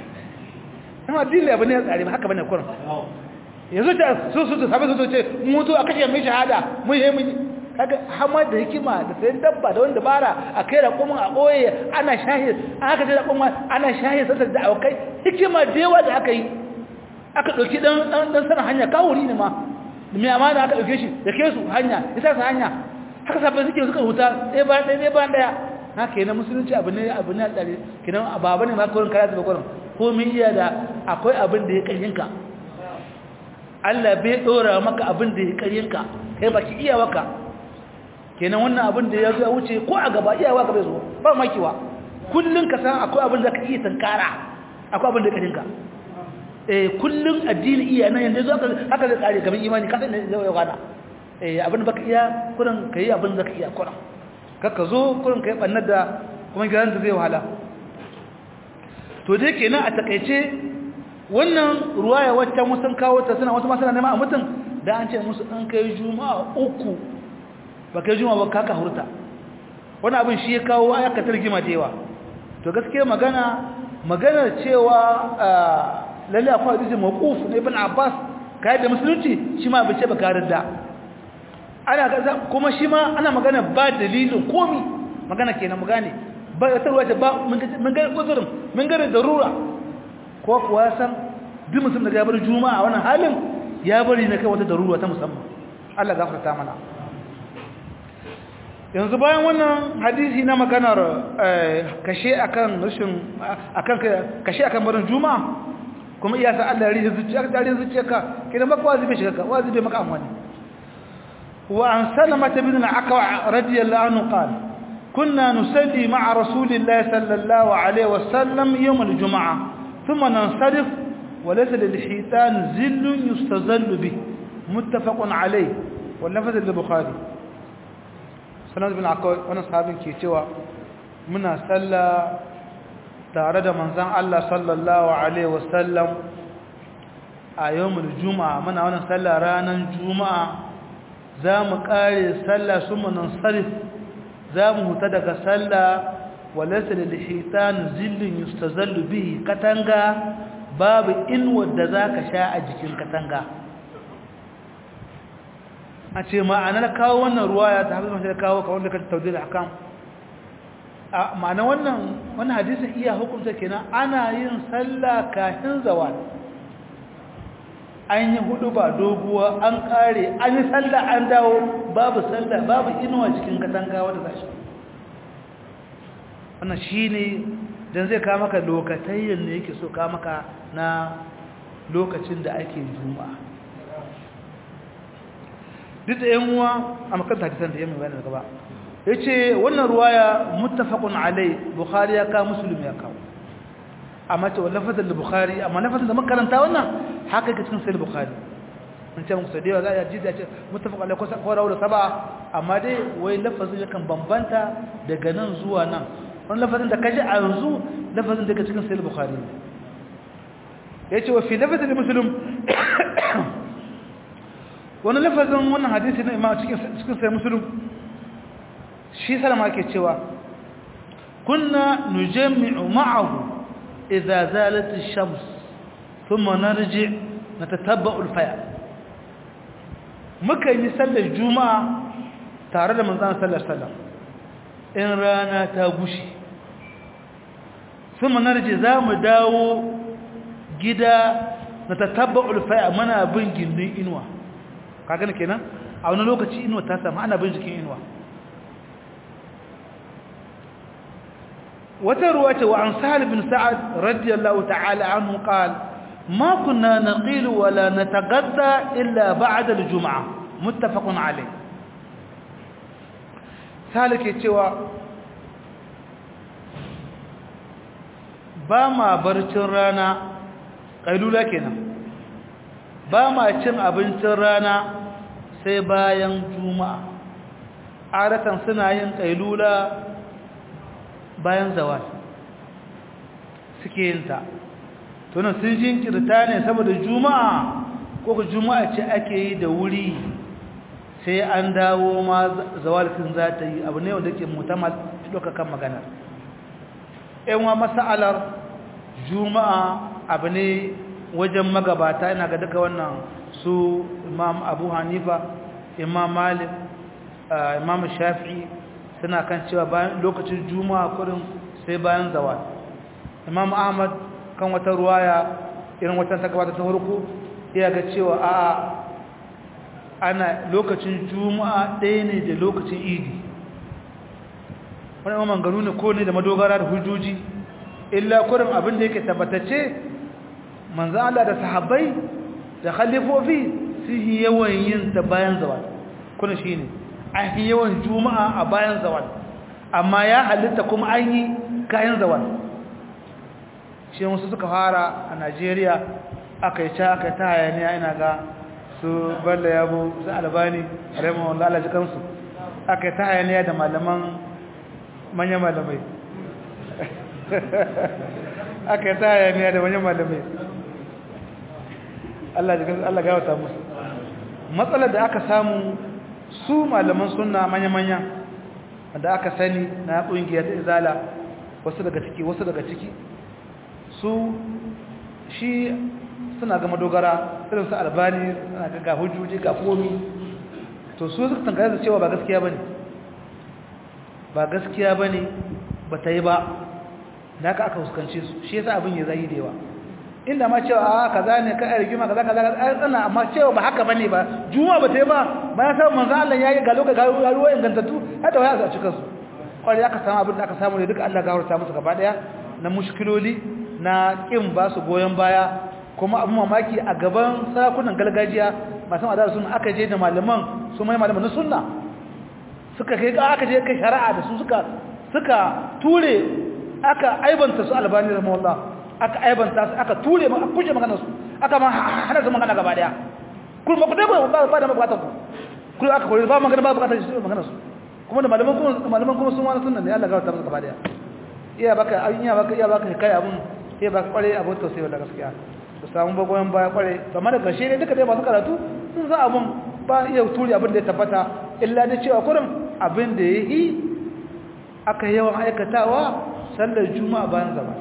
amma dille abin ya tsare ba haka bane kurin yanzu ta su su sabai su ce mutu a kashe mai shahada mun yi mun kaga hamar da hikima da sayan dabba da wanda bara a kai da kuma a boye ana shahid an aka ce da kuma ana shahid sai da aukai hikima da yawa da aka yi aka ɗauki ɗan sanar hanya kawuri ne ma mai amana aka ɗauke shi da ke su hanya ya sa su hanya haka sabbin suke suka huta ɗaya bayan ɗaya ɗaya bayan ɗaya na ke na musulunci abu ne abu ne a tsare kenan ba ne ma kawai kara zuba kwanan ko min iya da akwai abin da ya ƙaryinka Allah bai ɗora maka abin da ya ƙaryinka kai baki iya waka kenan wannan abin da ya zo wuce ko a gaba iya waka bai zo ba makiwa kullum ka san akwai abin da ka iya tankara akwai abin da ya ƙaryinka kullum addini iya nan yanzu haka haka zai tsare kamar imani ka san zai yau gana eh abin baka iya kurin kai abin da ka iya kurin kaka zo kurin kai bannar da kuma gidan da zai wahala to dai kenan a takeice wannan ruwaya wacce musun kawo ta suna wasu ma suna nema a mutum da an ce musu an kai juma'a uku ba kai juma'a ba kaka hurta wani abin shi ya kawo ayaka tarjima da yawa to gaskiya magana maganar cewa lalle akwai hadisi mawquf na ibn Abbas kai da musulunci shi ma bace baka da ana ga kuma shi ma ana magana ba dalilin komi magana kenan mu gane ba ta ruwa ba mun ga uzurin mun ga darura ko kuwa san duk mutum da ya bar juma'a wannan halin ya bari ne kai wata darura ta musamman Allah gafarta mana yanzu bayan wannan hadisi na maganar kashe akan rashin akan kashe akan barin juma'a kuma iya sa Allah ya rihe zuciya ka rihe zuciyarka kidan maka wazibi shiga ka wazibi maka amwani wa an salama bin al-aqwa radiyallahu anhu qala kunna nusalli ma'a rasulillahi sallallahu alayhi wa sallam yawm al-jum'ah thumma nansarif wa laysa lil-hitan zillun yustazallu bi muttafaqun alayhi wal lafaz al-bukhari sanad bin aqwa wannan sahabin ke cewa muna sallah tare da manzan Allah sallallahu Alaihi wasallam a yawon juma'a muna wannan sallah ranar juma'a za mu ƙare sallah su manan sarif za mu huta daga sallah walasa da lihitan zillin yustazallu bihi katanga babu inuwar da za ka sha a jikin katanga a ce ma'anar kawo wannan ruwa ya ta haɗu mashi da kawo kawon da ka taudi da hakan ma'ana wannan wannan hadisin iya hukunta kenan ana yin sallah kafin zawal an yi hudu ba doguwa an kare an yi sallah an dawo babu sallah babu inuwa cikin katanga wanda zashi wannan shine dan zai kawo maka lokatayen ne yake so kawo maka na lokacin da ake juma'a duk da yan uwa a makanta hadisan da yamma bayan da gaba ya ce wannan ruwaya muttafaqun alai bukhari ya kawo muslim ya kawo amma ce wa lafazin da bukhari amma lafazin da makaranta wannan haka yake cikin sahih bukhari an ce muku sadewa za a ji da ce muttafaq alai ko rawu da saba amma dai wai lafazin yakan bambanta daga nan zuwa nan wannan lafazin da kaji a yanzu lafazin da yake cikin sahih bukhari yace wa fi lafazin muslim wannan lafazin wannan hadisi na imam cikin cikin sahih muslim shi salama ke cewa kunna nujammi'u ma'ahu idza zalat ash-shams thumma narji natatabba'u al-faya muka yi sallar juma'a tare da manzon sallar sallam in rana ta gushi thumma narji zamu dawo gida natatabba'u al-faya muna bin gindin inuwa kaga kenan a wani lokaci inuwa ta samu ana bin jikin inuwa وتروى وعن سهل بن سعد رضي الله تعالى عنه قال ما كنا نقيل ولا نتغدى إلا بعد الجمعة متفق عليه سهل كيتوا بما برcin rana kailula kenan ba ma cin abincin rana sai bayan juma'a adatan suna yin kailula bayan zawal suke yin ta tunan sun jinkirta ne saboda juma'a ko ku juma'a ce ake yi da wuri sai an dawo ma zawal sun za ta yi abu ne wanda ke mutamal kan maganar yanwa masa'alar juma'a abu ne wajen magabata ina ga duka wannan su imam abu hanifa imam malik imam shafi'i suna kan cewa bayan lokacin juma'a kurin sai bayan zawal imam ahmad kan wata ruwaya irin watan ta gabata ta farko iya ga cewa a ana lokacin juma'a ɗaya ne da lokacin idi wani mamman gano ne ko ne da madogara da hujjoji illa kurin abin da yake tabbatacce manzan Allah da sahabbai da khalifofi su yi yawan yin ta bayan zawal kuna shi ne an yi yawan juma'a a bayan zawal amma ya halitta kuma an yi kayan zawal shi wasu suka fara a najeriya aka yi ca aka yi ta hayaniya ina ga su balla yabo su albani raymond lalaji kansu aka yi ta hayaniya da malaman manyan malamai aka yi ta hayaniya da manyan malamai Allah gawata musu matsalar da aka samu su malaman suna manya-manya da aka sani na ƙungiyar izala wasu daga ciki wasu daga ciki su shi suna gama dogara irin su albani suna ga hujjoji ga komi to su suka tangare da cewa ba gaskiya bane ba gaskiya bane ba ta yi ba da aka aka huskance su shi yasa abin ya zai da yawa inda ma cewa a kaza ne ka rigima kaza kaza ai tsana amma cewa ba haka bane ba juma ba ta yi ba ba ya samu manzo Allah yayi ga lokacin ga ruwa ingantattu hada waya a cikin su kwari aka samu abin da aka samu ne duka Allah gafarta musu gaba daya na mushkiloli na kin ba su goyen baya kuma abin mamaki a gaban sarakunan gargajiya masu madara sun aka je da malaman su mai malaman na sunna suka kai aka je kai shari'a da su suka suka ture aka aibanta su albani rahimahullah aka aibanta su aka ture aka kuje magana su aka ma hana su magana gaba daya kuma ku dai ba ba da bukatar ku kuma aka kore ba magana ba bukatar su magana su kuma da malaman kuma malaman kuma sun wani sunna ne Allah ga ta musu gaba daya iya baka iya baka iya baka kai abun iya baka kware abu to sai da gaskiya ku samu bagoyen baya kware kamar da gashe ne duka dai masu karatu sun za abun ba iya ture abin da ya tabbata illa da cewa kurin abin da ya yi aka yawan aikatawa sallar juma'a bayan zama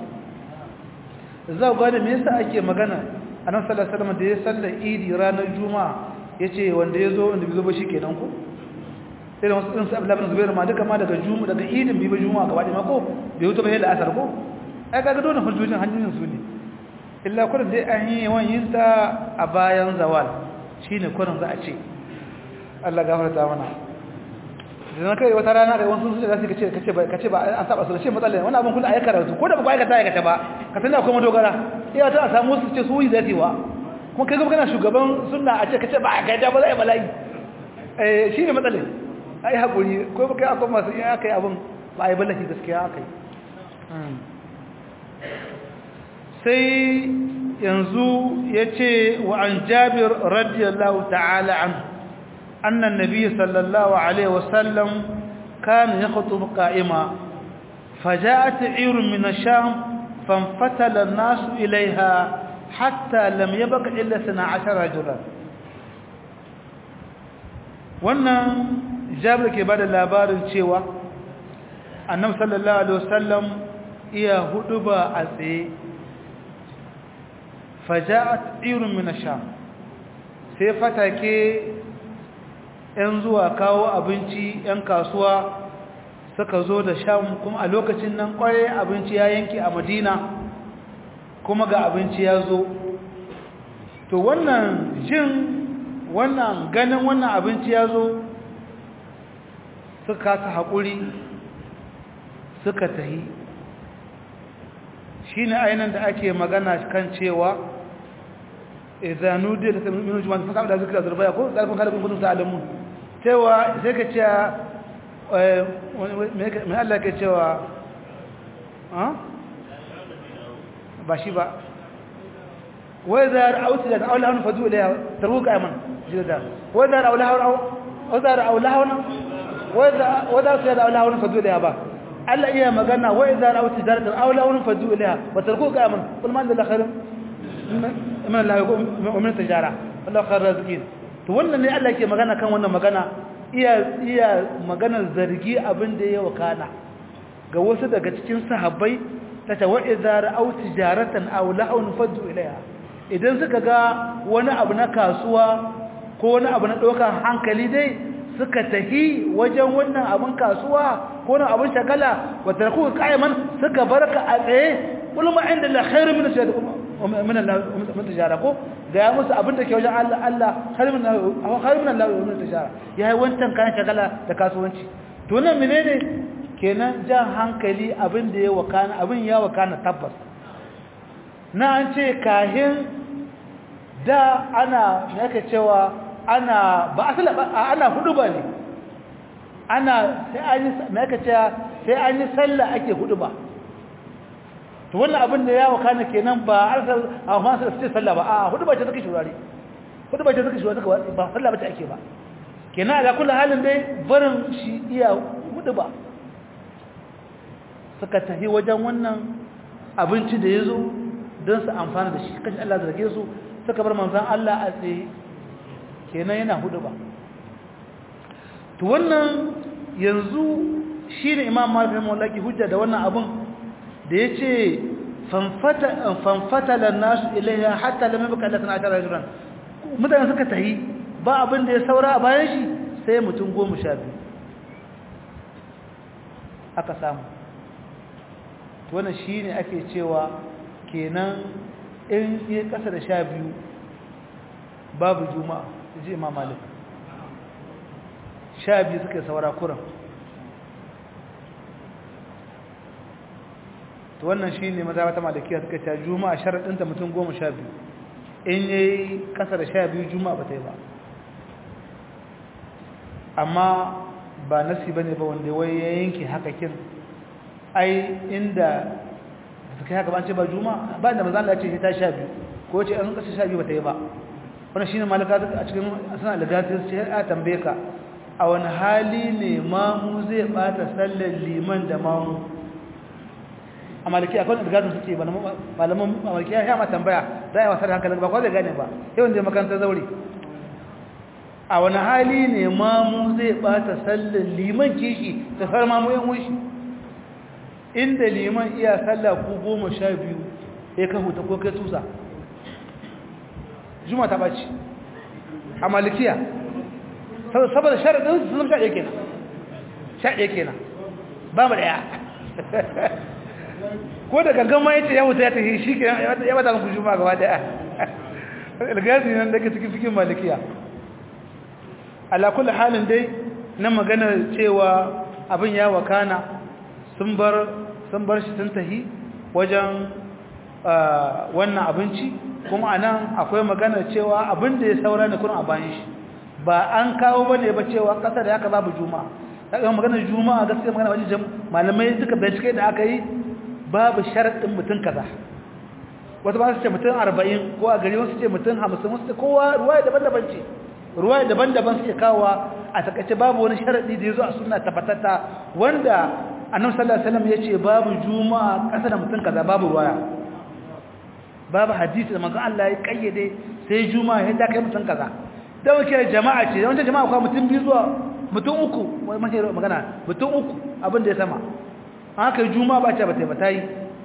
za ku gane me yasa ake magana a nan sallar salama da ya sallar idi ranar juma'a ya ce wanda ya zo wanda bai zo ba shi kenan ku irin wasu ɗinsu abu labin zubairu ma duka ma daga juma'a daga idin bai ba juma'a gaba ɗaya mako bai wuta ba yadda asar ko ai kaga dole hujjojin hanyoyin su ne illa kurin dai an yi yawan yin ta a bayan zawal shine kurin za a ce Allah gafarta mana idan kai wata rana kai wasu su da su kace kace ba kace ba an saba su da shi matsalar wannan abin kullu ayyuka su ko da ba aikata aikata ba ka tana akwai madogara iya ta samu su ce su yi zati wa kuma kai kuma kana shugaban sunna a ce kace ba aikata ba zai bala'i eh shine matsalar ai hakuri ko ba kai akwai masu iya kai abin ba ai bala'i gaskiya akai sai yanzu yace wa an jabir radiyallahu ta'ala anhu أن النبي صلى الله عليه وسلم كان يخطب قائما فجاءت عير من الشام فانفتل الناس إليها حتى لم يبق إلا سنة عشر رجلا wannan jabir ke bada labarin cewa annabi sallallahu alaihi wasallam iya huduba a tsaye faja'at irun min ash-sham sai fatake ‘yan zuwa kawo abinci ‘yan kasuwa suka zo da sham kuma a lokacin nan kwarai abinci ya yanki a madina kuma ga abinci ya zo to wannan jin wannan ganin wannan abinci ya zo suka kasa haƙuri suka tahi shi ne ainihin da ake magana kan cewa izanu da ta minu juma'a sun samu da zikira zurbaya ko zarfin kalabin gudun ta'alamun cewa sai ka ce mai Allah ka cewa ba shi ba wai za a ra'auti daga aula hannun fadu ilaya tarbu ka yaman jirda wai za a ra'aula hannun wai za su yada aula hannun fadu ilaya ba Allah iya magana wai za a ra'auti zartar aula hannun fadu ilaya ba tarbu ka yaman kulman da lakarin min Allah ya min tijara Allah khair rizqin to wannan ne Allah ke magana kan wannan magana iya iya maganar zargi abin da ya wakana ga wasu daga cikin sahabbai ta tawa idza ra'aw tijaratan aw la'un fadu ilaiha idan suka ga wani abu na kasuwa ko wani abu na dokar hankali dai suka tahi wajen wannan abin kasuwa ko wani abin shagala wa tarku qa'iman suka barka a tsaye kullu ma inda la khairu min shay'in min Allah min tijara ko ga ya musu abin da ke wajen Allah Allah khairu min khairu min Allah min tijara yayi wancan kan shagala da kasuwanci to nan menene kenan jan hankali abin da ya wakana abin ya wakana tabbas na an ce kahin da ana yake cewa ana ba asala ana hudu ba ne ana sai an yi yake cewa sai an yi sallah ake hudu ba to wannan abin da ya wakana kenan ba arsal a masu da sallah ba a hudu ba ce take shurare hudu ba ce take shurare ba sallah ba ce ake ba kenan da kullu halin dai barin shi iya hudu ba suka tafi wajen wannan abinci da ya zo don su amfana da shi kashi Allah zarge su suka bar manzan Allah a tsaye kenan yana hudu ba to wannan yanzu shi ne imam malifin mallaki hujja da wannan abin da ya ce fanfatalar nasu ilayya hatta lamin bukatar na tara jiran mutane suka tahi ba abin da ya saura a bayan shi sai mutum goma sha biyu aka samu wannan shi ne ake cewa kenan in yi ƙasa da sha biyu babu juma'a ji imam malik sha biyu suka saura kuran to wannan shi ne maza wata malakiya suka ce juma'a sharaɗinta mutum goma sha biyu in yi ƙasa da sha biyu juma'a ba ta yi ba amma ba nasi ba ne ba wanda wai ya yanke hakakin ai inda suka haka ba ce ba juma ba da manzo Allah ya ce ta sha biyu ko ce an kasa sha biyu bata yi ba wannan shine malaka a cikin sanan al-gati sai a tambaye ka a wani hali ne mamu zai bata sallar liman da mamu a malaki akwai al-gati suke ba malaman malaki ya ma tambaya da ya wasar hankalin ba ko zai gane ba sai wanda makarantar zauri a wani hali ne mamu zai bata sallar liman kishi da sar mamu yan wushi inda liman iya sallah ku goma sha biyu ya kan huta ko kai tusa juma ta ɓaci a malikiya saboda sharaɗin su zama shaɗe kenan shaɗe kenan ba mu ɗaya ko da gangan ma yace ya wuta ya tafi shi kenan ya bata muku juma gaba ɗaya ilgasi nan daga cikin fikin malikiya ala kulli halin dai na magana cewa abin ya wakana sun bar sun bar shi sun tahi wajen wannan abinci kuma anan akwai magana cewa abin da ya saura ne kun a bayan shi ba an kawo bane ba cewa kasa da haka babu juma'a daga magana juma'a gaskiya magana wajen malamai duka bincike da aka yi babu sharadin mutum kaza wata ba su ce mutum 40 ko a gari wasu ce mutum 50 wasu ce kowa ruwaya daban-daban ce ruwaya daban-daban suke kawowa a takaice babu wani sharadi da ya zo a sunna tabbatata wanda annabi sallallahu alaihi wasallam yace babu juma'a kasa da mutum kaza babu ruwaya babu hadisi da manzon Allah ya kayyade sai juma'a ya kai mutum kaza da wake jama'a ce wanda jama'a kuma mutum biyu zuwa mutum uku wai mace magana mutum uku abin da ya sama haka juma'a ba ce ba ta ba tayi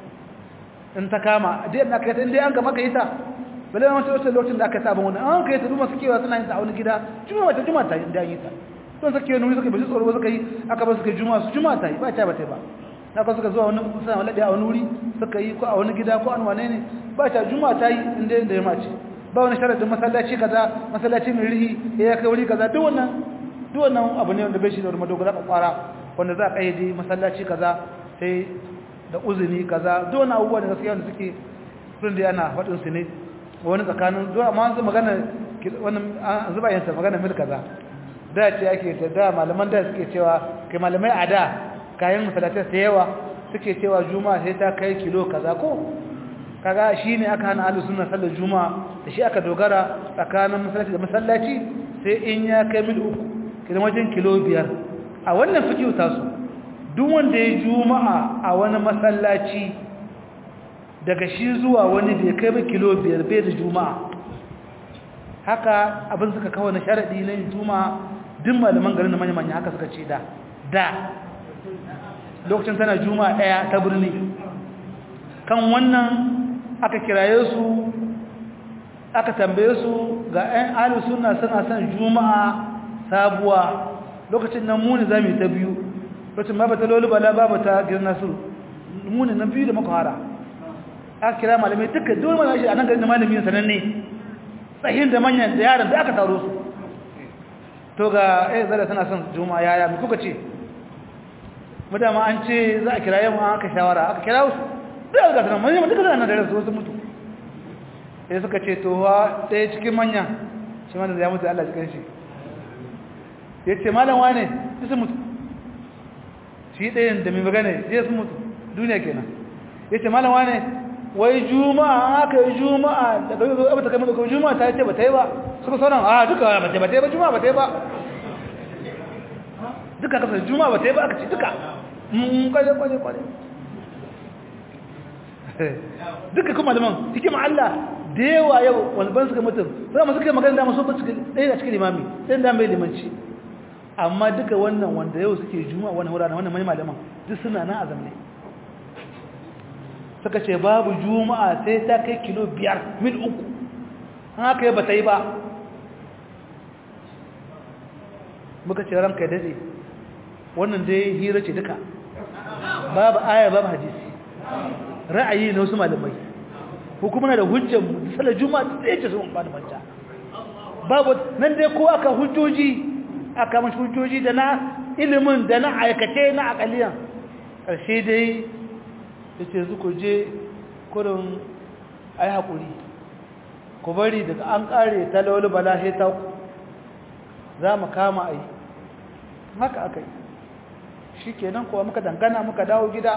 in ta kama dai ina kai dai an ga maka ita bale wani wata lokacin da aka saba wannan an kai ta duma sukewa suna yin ta a wani gida juma'a ta juma'a ta da yi ta don suke nuni suka bashi tsoro suka yi aka ba suka juma'a su juma'a ta yi ba ta ba ta ba na ka suka zuwa wani suna wani a wani wuri suka yi ko a wani gida ko an wane ne ba ta juma'a ta yi inda inda ya mace ba wani sharadin masallaci kaza masallaci mai rihi ya kai wuri kaza duk wannan duk wannan abu ne wanda bai shi da wani madogara kwakwara wanda za a kayyade masallaci kaza sai da uzuni kaza duk wannan abubuwa da gaskiya wanda suke sun da ana faɗin su ne wani tsakanin duk amma an magana wannan an zuba yansa magana mil kaza da ce ake ta da malaman da suke cewa kai malamai a da kayan masallatai sai yawa suke cewa juma'a sai ta kai kilo kaza ko kaga shine aka hana ahlus sunna sallar juma'a da shi aka dogara tsakanin masallaci da masallaci sai in ya kai mil uku kidan wajen kilo biyar a wannan fikihu tasu duk wanda ya juma'a a wani masallaci daga shi zuwa wani bai kai ba kilo biyar bai da juma'a haka abin suka kawo na sharadi na yin juma'a duk malaman garin da manya-manya haka suka ce da da lokacin tana juma'a daya ta birni kan wannan aka kiraye su aka tambaye su ga 'yan alu suna suna son juma'a sabuwa lokacin nan muni za mu yi ta biyu lokacin ba ta lolu bala ba ta girna su muni na biyu da muka hara aka kira malamai duka dole mana shi a nan garin malami sananne tsahin da manyan da yaran da aka taro su to ga eh zara tana son juma'a yaya mu kuka ce mutama an ce za a kira yamma aka shawara aka kira su da ga sanan manyan duka suna da rasu wasu mutu sai suka ce to wa ɗaya cikin manya shi ma da ya mutu Allah cikin shi ya ce malam wane su mutu shi ɗayan da mai magana ya su mutu duniya kenan ya ce malam wane wai juma'a aka yi juma'a da kai zo abata kai maka juma'a ta ce ba ta yi ba suka sauran a duka ba ta yi ba ta yi ba juma'a ba ta yi ba duka kasar juma'a ba ta yi ba aka ci duka mun kwaje kwaje kwaje duka kuma liman cikin Allah da yawa yau walban suka mutum sai masu kai magana da masu ba cikin ɗaya a cikin limami sai da mai limanci amma duka wannan wanda yau suke juma'a wannan wuraren wannan mani malaman duk suna nan a zamne suka ce babu juma'a sai ta kai kilo biyar mil uku an haka yi ba ta yi ba muka ce ranka daɗe wannan dai hira ce duka babu aya babu hadisi ra'ayi na wasu malamai hukumuna da hujjar salar juma'a tsaye ce sun ba da manta babu nan dai ko aka hujjoji aka mashi hujjoji da na ilimin da na aikace na akaliyan ƙarshe dai ya ce zuku je kurin ai haƙuri ku bari daga an ƙare ta laulu bala ta ku za mu kama ai haka aka yi shi kenan kuwa muka dangana muka dawo gida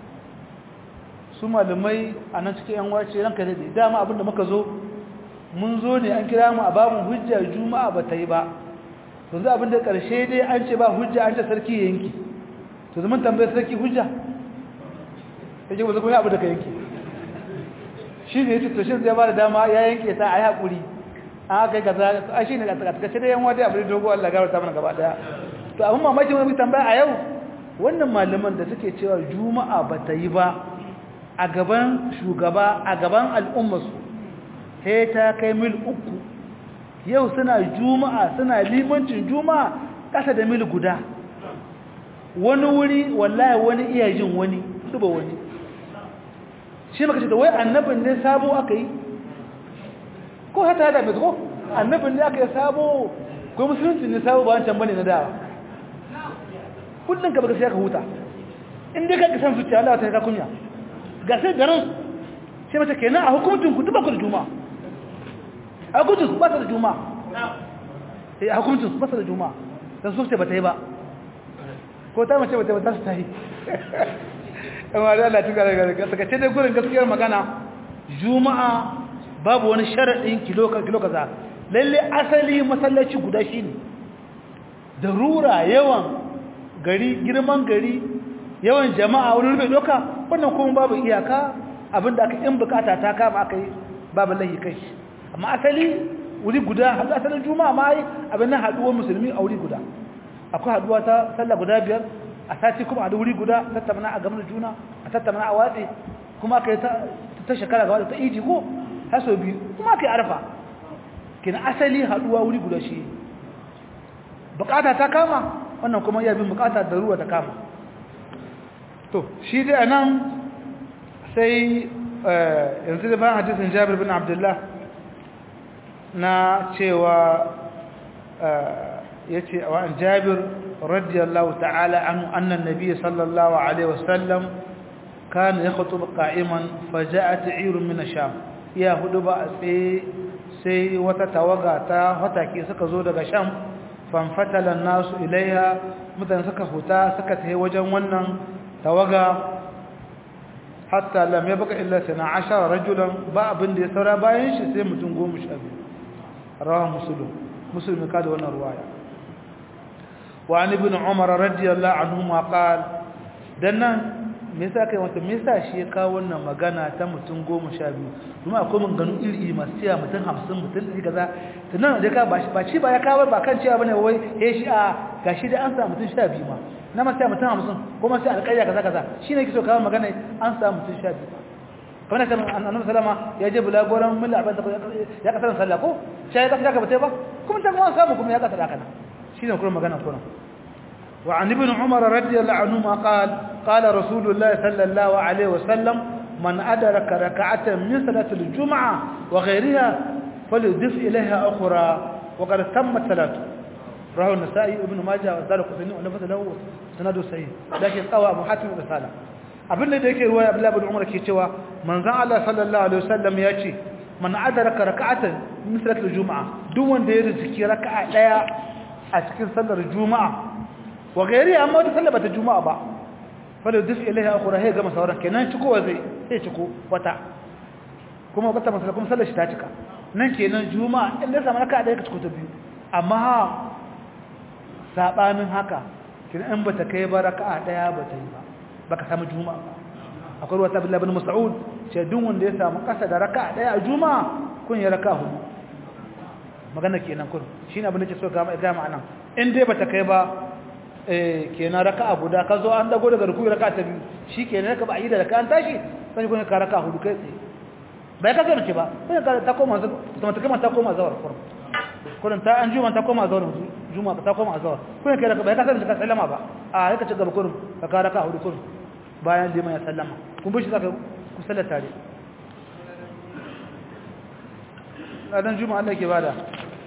su malamai a nan cikin yan wace ranka da dama abinda muka zo mun zo ne an kira mu a babin hujja juma'a ba ta yi ba to za abinda ƙarshe dai an ce ba hujja an ce sarki ya yanki to zaman tambayar sarki hujja yake ba zai abu da ka yanke shi ne yace to shin zai ba da dama ya yanke ta ayi hakuri an kai kaza a shi ne a takace da yan wadi abu da dogo Allah gafarta mana gaba daya to abun mamaki mun tambaya a yau wannan malaman da suke cewa juma'a ba ta yi ba a gaban shugaba a gaban al'umma su sai ta kai mil uku yau suna juma'a suna limancin juma'a kasa da mil guda wani wuri wallahi wani iya jin wani duba wani shi maka ce da wai annabin ne sabo aka yi ko hata da mai ko annabin ne aka yi sabo ko musulunci ne sabo ba wancan bane na dawa kullum ka baka sai ka huta in dai ka san zuciya Allah ta ka kunya ga sai garin sai mata kenan a hukuncin ku duba ku da juma'a a hukuncin ku ba ta da juma'a eh a hukuncin ku ba ta da juma'a dan su ce ba ta yi ba ko ta mace ba ta ba ta su ta yi amma da Allah tuka daga saka ce dai gurin gaskiyar magana juma'a babu wani sharadin kilo kilo kaza lalle asali masallaci guda shine darura yawan gari girman gari yawan jama'a wani rufe doka wannan kuma babu iyaka abinda aka in bukata ta kama aka yi babu lahi kai amma asali wuri guda hadu asalin juma'a ma yi abin nan haduwar musulmi a wuri guda akwai haduwa ta sallah guda biyar a sati kuma a wuri guda tattauna a gamar juna a tattauna a watsi kuma aka yi ta shekara gaba da ta iji ko haso biyu kuma aka yi arfa kina asali haduwa wuri guda shi bukata ta kama wannan kuma iya bin bukata da ruwa ta kama to shi dai anan sai yanzu da bayan hadisin jabir bin abdullah na cewa ya ce a wa'an jabir radiyallahu ta'ala an annan nabi sallallahu alaihi wasallam kana ya khutuba qa'iman faja'at 'irun min ash-sham ya hudu ba a tsaye sai wata tawaga ta hatake suka zo daga sham fanfatala nasu ilaiha mutane suka huta suka tafi wajen wannan tawaga hatta lam yabqa illa 12 rajulan ba abin da ya saura bayan shi sai mutum 12 rawa muslim muslim ka da wannan ruwaya wa an ibn umar radiyallahu anhuma qala dannan me yasa kai wata me yasa shi ya kawo wannan magana ta mutum 12 kuma akwai mun ganu iri masu cewa mutum 50 mutum 100 kaza tunan da ka ba shi ba shi ba ya kawo ba kan cewa bane wai eh shi a gashi da an sa mutum 12 ma na ma sai mutum 50 kuma sai alƙarya kaza kaza shine yake so kawo magana an sa mutum 12 kamar da annabi sallama ya je bulagoran milla abin da ya kasar sallah ko sai ya kasar ka bata ba kuma ta kuma samu kuma ya kasar haka shine kuma magana kuma وعن ابن عمر رضي الله عنهما قال قال رسول الله صلى الله عليه وسلم man adraka rak'atan min salati al-jum'a wa ghayriha falyudif ilayha ukhra wa qad tammat salatu rawahu an-nasa'i ibn majah wa zalika sunni wa lafaz lahu sanadu sahih lakin qawa abu hatim da sala abin da yake ruwaya abdullah ibn umar ke cewa manzon Allah sallallahu alaihi wasallam ya ce man adraka rak'atan min salati al-jum'a duk wanda ya rizki raka'a daya a cikin sallar juma'a wa gairi amma wata sallar bata juma'a ba fala dif ilaiha akhura hay gama sauran kenan ciko wa zai sai ciko wata kuma bata masala kuma sallar shi ta cika nan kenan juma'a in da samu raka'a daya ka ciko ta biyu amma ha sabanin haka kenan in bata kai ba raka'a daya bata yi ba baka samu juma'a ba akwai wata billahi ibn mas'ud ce duk wanda ya samu kasa da raka'a daya a juma'a kun ya raka'a hudu magana kenan kun shine abin da ke so ga ga ma'anan in dai bata kai ba eh kenan raka'a guda ka zo an dago daga ruku'i raka'a ta biyu shikenan ka ba yi da raka'a an tashi sai kun ka raka'a hudu kai tsaye bai ka zama ce ba sai ka ta koma ta ta koma ta koma zawar kurum kullun ta an juma ta koma zawar juma ta koma zawar kun kai raka'a bai ka zama ka sallama ba a sai ka ci gaba kurum ka ka raka'a hudu kurum bayan liman ya sallama kun bi shi zaka ku sallata tare ladan juma'a Allah ke bada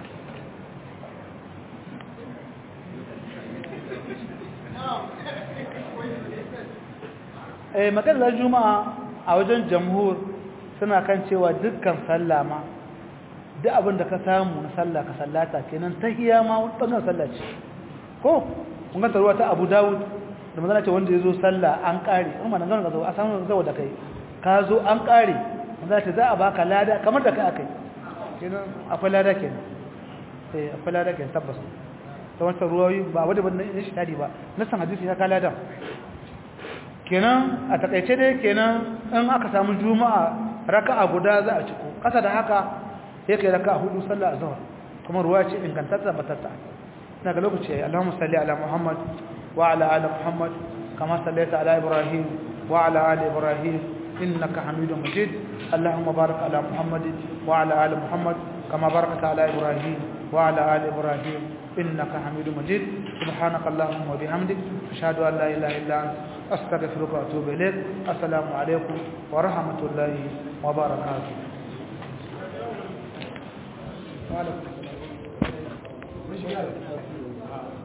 eh maganar juma'a a wajen jamhur suna kan cewa dukkan sallama duk abin da ka samu na sallah ka sallata kenan tahiyya ma wannan sallah ce ko kun ga tarwa ta Abu Dawud da manzon ce wanda yazo sallah an kare kuma nan ga zo a samu zawo da kai ka zo an kare manzon ce za a baka lada kamar da kai akai kenan akwai lada kenan eh akwai lada kenan tabbas ta wancan ruwayi ba wadda ba ne shi tadi ba nasan hadisi ya kala da kenan a takaice dai kenan in aka samu juma'a raka'a guda za a ciko kasa da haka sai kai raka'a hudu sallah azhar kuma ruwa ce ingantatta batatta daga lokaci yayi Allahumma salli ala Muhammad wa ala ali Muhammad kama sallaita ala Ibrahim wa ala ali Ibrahim innaka Hamidum Majid Allahumma barik ala Muhammad wa ala ali Muhammad kama barakta ala Ibrahim wa ala ali Ibrahim إنك حميد مجيد سبحانك اللهم وبحمدك أشهد أن لا إله إلا أنت أستغفرك وأتوب إليك السلام عليكم ورحمة الله وبركاته وعليكم